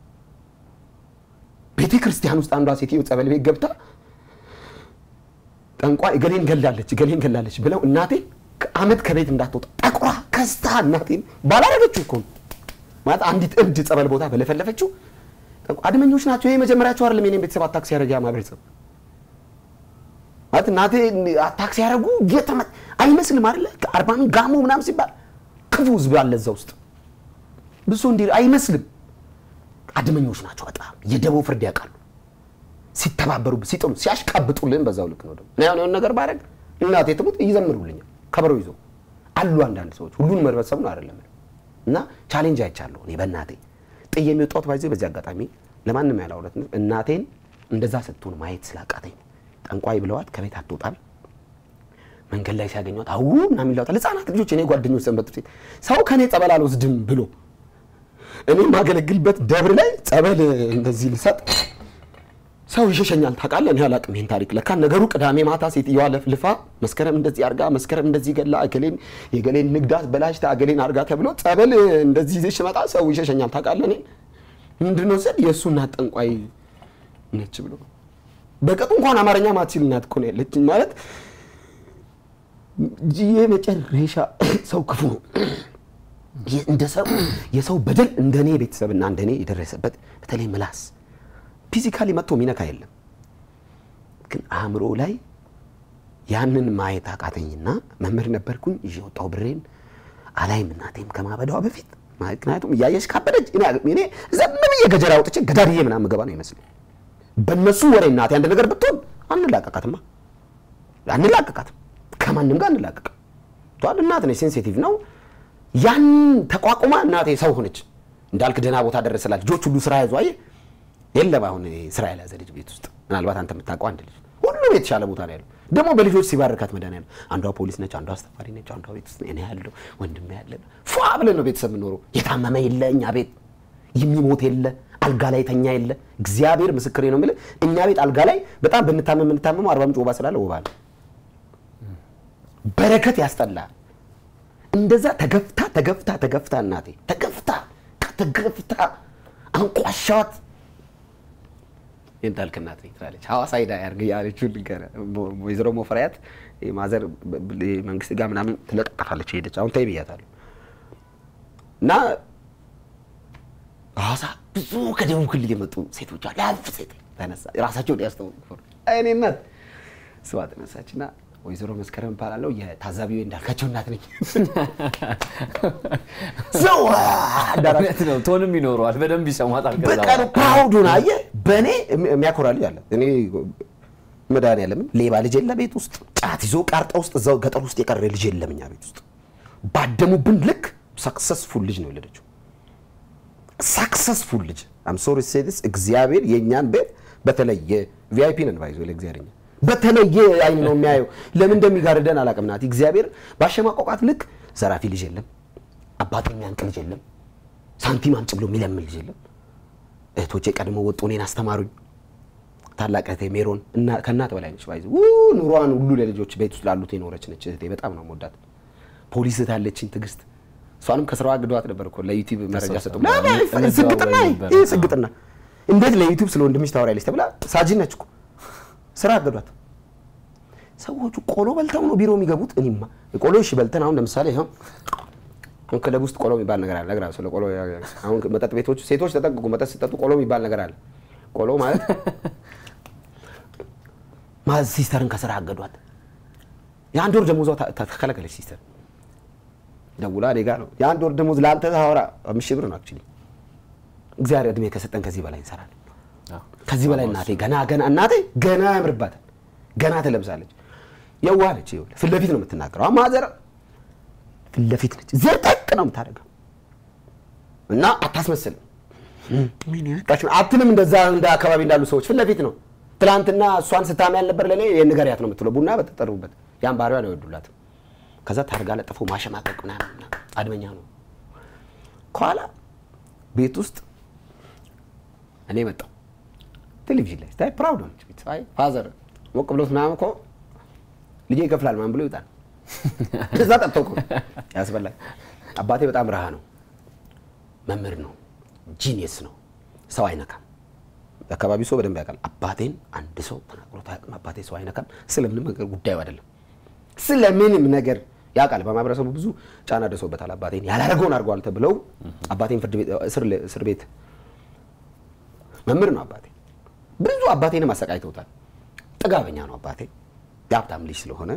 ቤተ ክርስቲያን ውስጥ አንዷ ሴትዮ ጸበል ቤት ገብታ ጠንቋይ እገሌን ገላለች እገሌን ገላለች ብለው እናቴ አመት ከቤት እንዳትወጣ ጠቁራ ከስታ እናቴን ባላረገችው እኮ ነው። ማለት አንዲት እብድ ጸበል ቦታ በለፈለፈችው ጠንቋይ አድመኞች ናቸው። ይሄ መጀመሪያቸው አይደለም የኔን ቤተሰብ አታክሲ ያደረገ ማህበረሰብ ማለት እናቴ አታክሲ ያደረጉ የተመ አይመስልም አይደለ? አርባ ምንጭ ጋሞ ምናምን ሲባል ክፉ ህዝብ አለ እዛ ውስጥ ብዙ እንዲ አይመስልም። አድመኞች ናቸው በጣም የደቦ ፍርድ ያውቃሉ። ሲተባበሩ ሲጥሉ ሲያሽቃብጡልን በዛው ልክ ነው። ደግሞ እኔ አሁን የሆነ ነገር ባደርግ እናቴ ትሙት ይዘምሩልኛል ከበሮ ይዞ አሉ አንዳንድ ሰዎች ሁሉን መርበሰብ ነው አይደለም እና ቻሌንጅ አይቻለሁ እኔ በእናቴ ጥዬ የሚወጣሁት ባይዘ በዚህ አጋጣሚ ለማንም ያላውረት እናቴን እንደዛ ስትሆን ማየት ስላቃተኝ ነው። ጠንቋይ ብለዋት ከቤት አትወጣም። መንገድ ላይ ሲያገኟት አው ምናምን ይላታል። ህጻናት ልጆች እኔ ጓደኞች ሰንበት ሴት ሰው ከኔ ጸበል አልወስድም ብሎ እኔ የማገለግልበት ደብር ላይ ጸበል እንደዚህ ልሰጥ ሰው ይሸሸኛል ታውቃለህ። እኔ አላውቅም ይህን ታሪክ። ለካ ነገሩ ቅዳሜ ማታ ሴትዮዋ ለፍልፋ መስከረም እንደዚህ አርጋ መስከረም እንደዚህ ገላ እገሌን የገሌን ንግዳት በላሽታ እገሌን አርጋ ተብሎ ጸበል እንደዚህ ይዘሽ መጣ ሰው ይሸሸኛል ታውቃለህ። እኔ ምንድን ነው ስል የእሱ እናት ጠንቋይ ነች ብሎ በቀጡ እንኳን አማርኛ ማትችል እናት እኮ ነው ያለችኝ። ማለት የመጨረሻ ሰው ክፉ ነው። እንደ ሰው የሰው በደል እንደኔ ቤተሰብና እንደኔ የደረሰበት በተለይ ምላስ ፊዚካሊ መጥቶ የሚነካ የለም። ግን አእምሮ ላይ ያንን ማየት አቃተኝና መምህር ነበርኩኝ። ይዤ ወጣሁ ብሬን አላይም እናቴም ከማበዳዋ በፊት ምክንያቱም እያየች ካበደች እኔ ዘም ብዬ ገጀራ አውጥቼ ገዳድዬ ምናምን ገባ ነው ይመስለኝ። በእነሱ ወሬ እናቴ አንድ ነገር ብትሆን አንላቀቃትማ፣ አንላቀቃትም፣ ከማንም ጋር አንላቀቅም። ተዋል እናት ነች፣ ሴንሲቲቭ ነው። ያን ተቋቁማ እናቴ ሰው ሆነች። እንዳልክ ደህና ቦታ ደረሰላች። ልጆች ሁሉ ስራ ያዙ። አየህ የለም አሁን ስራ ያልያዘ ልጅ ቤት ውስጥ ምናልባት አንተ የምታውቀው አንድ ልጅ ሁሉም የተሻለ ቦታ ነው ያለው። ደግሞ በልጆች ሲባርካት መድኃኒዓለም አንዷ ፖሊስ ነች፣ አንዷ አስተማሪ ነች፣ አንዷ ቤት ውስጥ እኔ ያለው ወንድሜ ያለ ፏ ብለን ነው ቤተሰብ የምኖረው። የታመመ የለ እኛ ቤት የሚሞት የለ አልጋ ላይ ተኛ የለ። እግዚአብሔር ምስክሬ ነው የምልህ እኛ ቤት አልጋ ላይ በጣም ብንታመም የምንታመመው አርባ ምንጭ ወባ ስላለ ወባ ነው። በረከት ያስጠላል። እንደዛ ተገፍታ ተገፍታ ተገፍታ እናቴ ተገፍታ ተገፍታ አንቋሻዋት የእንዳልክ እናት ነኝ ትላለች። ሐዋሳ ሄዳ ያርግ ያለችው ልንገርህ። ወይዘሮ ሞፈሪያት ማዘር መንግስት ጋር ምናምን ትለጠፋለች ሄደች። አሁን ተይ ብያታለሁ። እና ሐዋሳ ብዙ ከደቡብ ክልል የመጡ ሴቶች አሉ። ያልፍ ሴት ተነሳ ራሳቸውን ያስተውቁ እኔ እናት ስዋ ተነሳች እና ወይዘሮ መስከረም እባላለሁ የታዛቢው እንዳልካቸው እናት ነኝ። ሰው እውነት ነው። ቶንም ይኖረዋል። በደንብ ይሰማታል። ከዛ በቃ በኋላ ፕራውድ ሆነ። አየህ በእኔ የሚያኮራ ልጅ አለ። እኔ መድኃኒዓለምን ሌባ ልጅ የለ ቤት ውስጥ ጫት ይዞ ቃርጣ ውስጥ እዛው ገጠር ውስጥ የቀረ ልጅ የለም እኛ ቤት ውስጥ። ባደሙብን ልክ ሰክሰስፉል ልጅ ነው የወለደችው። ሰክሰስፉል ልጅ አም ሶሪ ሴዲስ እግዚአብሔር የእኛን ቤት በተለየ ቪአይፒ ነን ባይዞ ለእግዚአብሔር እኛ በተለየ አይን ነው የሚያየው። ለምን እንደሚጋርደን አላውቅም። ናት እግዚአብሔር ባሸማቆቃት ልክ ዘራፊ ልጅ የለም፣ አባት የሚያንቅ ልጅ የለም፣ ሳንቲም አምጭ ብሎ የሚለምን ልጅ የለም። እህቶቼ ቀድሞ ወጡ እኔን አስተማሩኝ። ታላቅ እህቴ ሜሮን እና- ከእናት በላይ ነች። ባይዘ ኑሯን ሁሉ ለልጆች ቤት ውስጥ ላሉት የኖረች ነች እህቴ። በጣም ነው የምወዳት። ፖሊስ እህት አለችኝ ትዕግስት። እሷንም ከስራዋ አግደዋት ነበር እኮ ለዩቲዩብ መረጃ ሰጡ። ተሰብስበው ስግጥና ነበር። ይህ ስግጥና እንዴት ለዩቲዩብ ስለ ወንድምሽ ታወሪያለች ተብላ ሳጅን ነች እኮ ስራ አገዷት። ሰዎቹ ቆሎ በልተው ነው ቢሮ የሚገቡት። እኔማ ቆሎ እሺ በልተን አሁን ለምሳሌ ይኸው አሁን ክለብ ውስጥ ቆሎ የሚባል ነገር አለ። እነግርሃለሁ ስለ ቆሎ። አሁን መጠጥ ቤቶች ሴቶች ተጠንቀቁ፣ መጠጥ ሲጠጡ ቆሎ የሚባል ነገር አለ። ቆሎ ማለት ማለት ሲስተርን ከስራ አገዷት። የአንድ ወር ደሞዟ ታ- ታ- ተከለከለች። ሲስተር ደውላ እኔ ጋ ነው የአንድ ወር ደሞዝ ለአንተ ታወራ አምስት ሺህ ብር ነው አክቹዋሊ። እግዚአብሔር እድሜ ከሰጠን ከዚህ በላይ እንሰራለን። አዎ። ከዚህ በላይ እናቴ ገና ገና እናቴ ገና ያምርባታል። ገና ትለብሳለች። የዋለች ይኸውልህ፣ ፊት ለፊት ነው የምትናገረው። አሁን ማዘር ፊት ለፊት ነች፣ ዘርጠቅ ነው የምታደርገው እና አታስመስልም። አትልም እንደዛ እንደ አካባቢ እንዳሉ ሰዎች ፊት ለፊት ነው። ትናንትና እሷን ስታሚ ያልነበር ለእኔ የንገሪያት ነው የምትለው። ቡና በተጠሩበት ያን ባህሪዋን አይወዱላትም። ከዛ ታርጋ ለጥፎ ማሸማቀቅ ምናምን ምናምን አድመኛ ነው። ከኋላ ቤት ውስጥ እኔ መጣሁ ቴሌቪዥን ላይ ስታይ ፕራውድ ሆነች። ቤት አይ ፋዘር ሞቅ ብሎት ምናምን እኮ ልጄ ይከፍላል ምናምን ብሎ ይወጣል። እዛ ጠጥቶ እኮ ያስበላል። አባቴ በጣም ረሃ ነው፣ መምህር ነው፣ ጂኒየስ ነው፣ ሰው አይነካም። የአካባቢው ሰው በደንብ ያውቃል። አባቴን አንድ ሰው ተናግሮት አያውቅም። አባቴ ሰው አይነካም። ስለምንም ነገር ጉዳዩ አይደለም። ስለምንም ነገር ያውቃል። በማህበረሰቡ ብዙ ጫና ደርሶበታል። አባቴን ያላደረገውን አድርጓል ተብለው አባቴን ፍርድ ቤት እስር- እስር ቤት መምህር ነው አባቴ። ብዙ አባቴንም አሰቃይተውታል። ጥጋበኛ ነው አባቴ። የሀብታም ልጅ ስለሆነ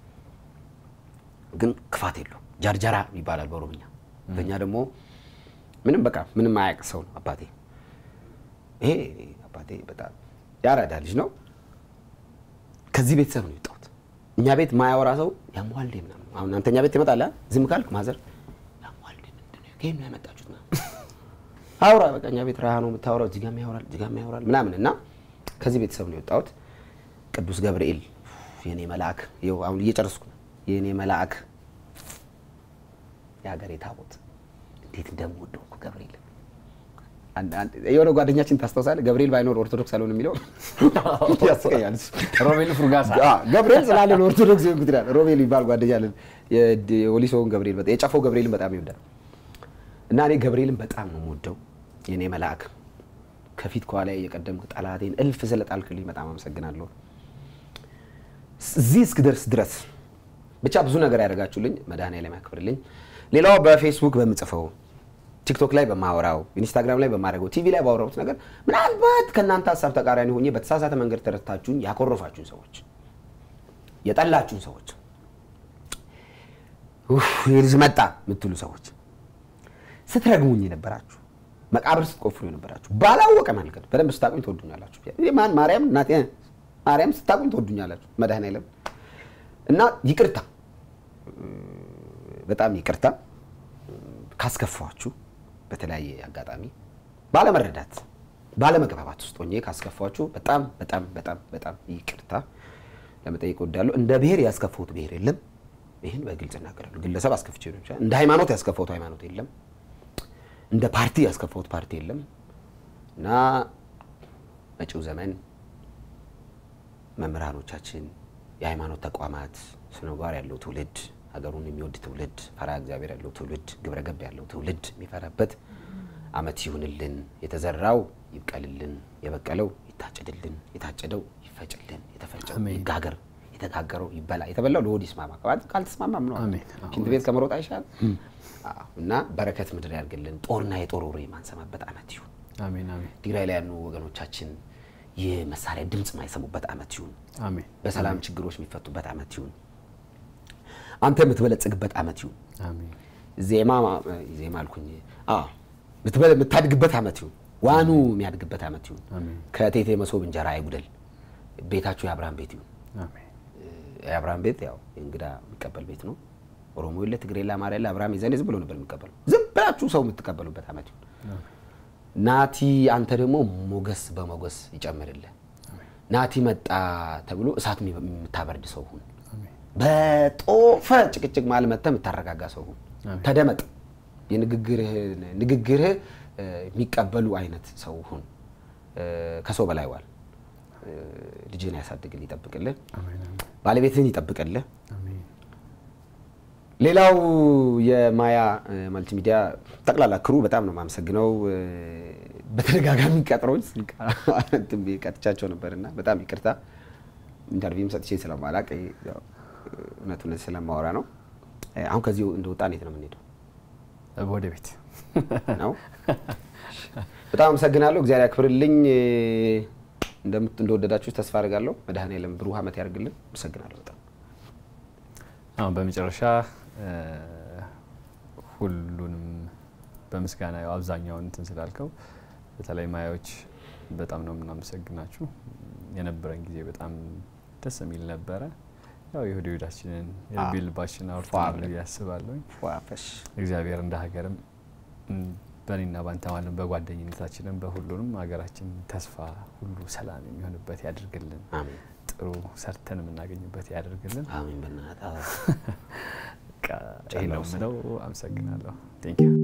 ግን ክፋት የለውም። ጃርጃራ ይባላል በኦሮምኛ። በእኛ ደግሞ ምንም በቃ ምንም አያውቅ ሰው ነው አባቴ። ይሄ አባቴ በጣም ያራዳ ልጅ ነው። ከዚህ ቤተሰብ ነው የወጣሁት። እኛ ቤት ማያወራ ሰው ያሟል እንዴ ምናምን። አሁን አንተኛ ቤት ትመጣለህ፣ ዝም ካልክ ማዘር ያሟል እንዴ ምንድን ነው ከየት ነው ያመጣችሁት ምናምን አውራ በቃ እኛ ቤት ረሃ ነው የምታወራው፣ እዚህ ጋርም ያወራል፣ እዚህ ጋርም ያወራል ምናምን እና ከዚህ ቤተሰብ ነው የወጣሁት። ቅዱስ ገብርኤል የኔ መልአክ፣ ይኸው አሁን እየጨረስኩ ነው። የኔ መልአክ የሀገሬ ታቦት እንዴት እንደምወደው እኮ ገብርኤል አንድ- አንድ- የሆነ ጓደኛችን ታስታውሳለህ? ገብርኤል ባይኖር ኦርቶዶክስ አልሆን የሚለው ያስቀኛል። እሱ። ሮቤል ፍርጋሳ አዎ፣ ገብርኤል ስላለ ነው ኦርቶዶክስ የሆንኩት ይላል። ሮቤል የሚባል ጓደኛ አለን። የድ- የወሊሶውን ገብርኤል በጣም የጨፈው ገብርኤልን በጣም ይወዳል። እና እኔ ገብርኤልን በጣም ነው የምወደው። የእኔ መልአክ ከፊት ከኋላ እየቀደምክ ጠላቴን እልፍ ስለጣልክልኝ በጣም አመሰግናለሁ። እዚህ እስክደርስ ድረስ ብቻ ብዙ ነገር ያደርጋችሁልኝ መድኃኔዓለም ያክብርልኝ። ሌላው በፌስቡክ በምጽፈው ቲክቶክ ላይ በማወራው ኢንስታግራም ላይ በማድረገው ቲቪ ላይ ባወራሁት ነገር ምናልባት ከእናንተ ሀሳብ ተቃራኒ ሆኜ በተሳሳተ መንገድ ተረድታችሁኝ ያኮረፋችሁን ሰዎች የጠላችሁን ሰዎች ኡፍ፣ ይህ ልጅ መጣ የምትሉ ሰዎች ስትረግሙኝ የነበራችሁ መቃብር ስትቆፍሩ የነበራችሁ ባላወቀ መንገድ በደንብ ስታቁኝ ትወዱኛላችሁ። ይህ ማን ማርያም እናቴ ማርያም ስታቁኝ ትወዱኛላችሁ። መድኃኔዓለም እና ይቅርታ በጣም ይቅርታ ካስከፋችሁ በተለያየ አጋጣሚ ባለመረዳት ባለመግባባት ውስጥ ሆኜ ካስከፋችሁ በጣም በጣም በጣም በጣም ይቅርታ ለመጠየቅ እወዳለሁ። እንደ ብሔር ያስከፋሁት ብሔር የለም። ይህን በግልጽ እናገራለሁ። ግለሰብ አስከፍቼ ሊሆን ይችላል። እንደ ሃይማኖት ያስከፋሁት ሃይማኖት የለም። እንደ ፓርቲ ያስከፋሁት ፓርቲ የለም እና መጪው ዘመን መምህራኖቻችን፣ የሃይማኖት ተቋማት ስነ ምግባር ያለው ትውልድ፣ ሀገሩን የሚወድ ትውልድ፣ ፈሪሃ እግዚአብሔር ያለው ትውልድ፣ ግብረ ገብ ያለው ትውልድ የሚፈራበት ዓመት ይሁንልን። የተዘራው ይብቀልልን፣ የበቀለው ይታጨድልን፣ የታጨደው ይፈጭልን፣ የተፈጨው አሜን። ይጋገር፣ የተጋገረው ይበላ፣ የተበላው ለሆድ ይስማማ። ካልተስማማም ነው አሜን። ሽንት ቤት ከመሮጥ አይሻል? አዎ። እና በረከት ምድር ያድርግልን። ጦርና የጦር ወሬ የማንሰማበት ዓመት ይሁን። አሜን አሜን ትግራይ ላይ ያሉ ወገኖቻችን የመሳሪያ ድምፅ ማይሰሙበት ዓመት ይሁን። አሜን በሰላም ችግሮች የሚፈቱበት ዓመት ይሁን። አንተ የምትበለጽግበት ዓመት ይሁን። አሜን ዜማ ዜማ አልኩኝ። አዎ የምትበለ- የምታድግበት ዓመት ይሁን። ዋኑ የሚያድግበት ዓመት ይሁን። አሜን ከቴቴ መሶብ እንጀራ አይጉደል። ቤታችሁ የአብርሃም ቤት ይሁን። አሜን የአብርሃም ቤት ያው እንግዳ የሚቀበል ቤት ነው። ኦሮሞ የለ ትግሬ የለ አማራ የለ አብርሃም የዛኔ ዝም ብሎ ነበር የሚቀበለው። ዝም ብላችሁ ሰው የምትቀበሉበት ዓመት ይሁን። ናቲ አንተ ደግሞ ሞገስ በሞገስ ይጨምርልህ። ናቲ መጣ ተብሎ እሳት የምታበርድ ሰው ሁን። አሜን በጦፈ ጭቅጭቅ መሀል መጥተህ የምታረጋጋ ሰው ሁን። አሜን። ተደመጥ። የንግግርህ ንግግርህ እ፣ የሚቀበሉ አይነት ሰው ሁን። እ፣ ከሰው በላይ ዋል። እ፣ ልጅህን ያሳድግልህ፣ ይጠብቅልህ። አሜን አሜን ባለቤትህን ይጠብቅልህ። አሜን ሌላው የማያ እ፣ መልቲሚዲያ ጠቅላላ ክሩ በጣም ነው የማመሰግነው። እ፣ በተደጋጋሚ ቀጥሮች ስልክ እንትን ብዬ ቀጥቻቸው ነበርና በጣም ይቅርታ። ኢንተርቪውም ሰጥቼ ስለማላቅ ያው፣ እውነት እውነት ስለማወራ ነው። እ፣ አሁን ከዚህ እንደወጣ እንዴት ነው የምንሄደው? ወደ ቤት ነው። በጣም አመሰግናለሁ። እግዚአብሔር ያክብርልኝ። እ፣ እንደምት እንደወደዳችሁ ተስፋ አድርጋለሁ። መድኃኔዓለም ብሩህ ዓመት ያደርግልን። አመሰግናለሁ በጣም አሁን በመጨረሻ እ፣ ሁሉንም በምስጋና ያው አብዛኛውን እንትን ስላልከው በተለይ ማያዎች በጣም ነው የምናመሰግናችሁ። የነበረን ጊዜ በጣም ደስ የሚል ነበረ። ያው የሆድ ሆዳችንን የልብ ልባችን አውርተናል ፏ ብዬ አስባለሁ። ዋፈሽ እግዚአብሔር እንደ ሀገርም ም፣ በእኔና ባንተ ማለት በጓደኝነታችንም በሁሉንም ሀገራችን ተስፋ ሁሉ ሰላም የሚሆንበት ያድርግልን። አሜን ጥሩ ሰርተን የምናገኝበት ያድርግልን። አሜን። በእናትህ አዎ። በቃ ይሄ ነው የምለው። አመሰግናለሁ። ቴንክ ዩ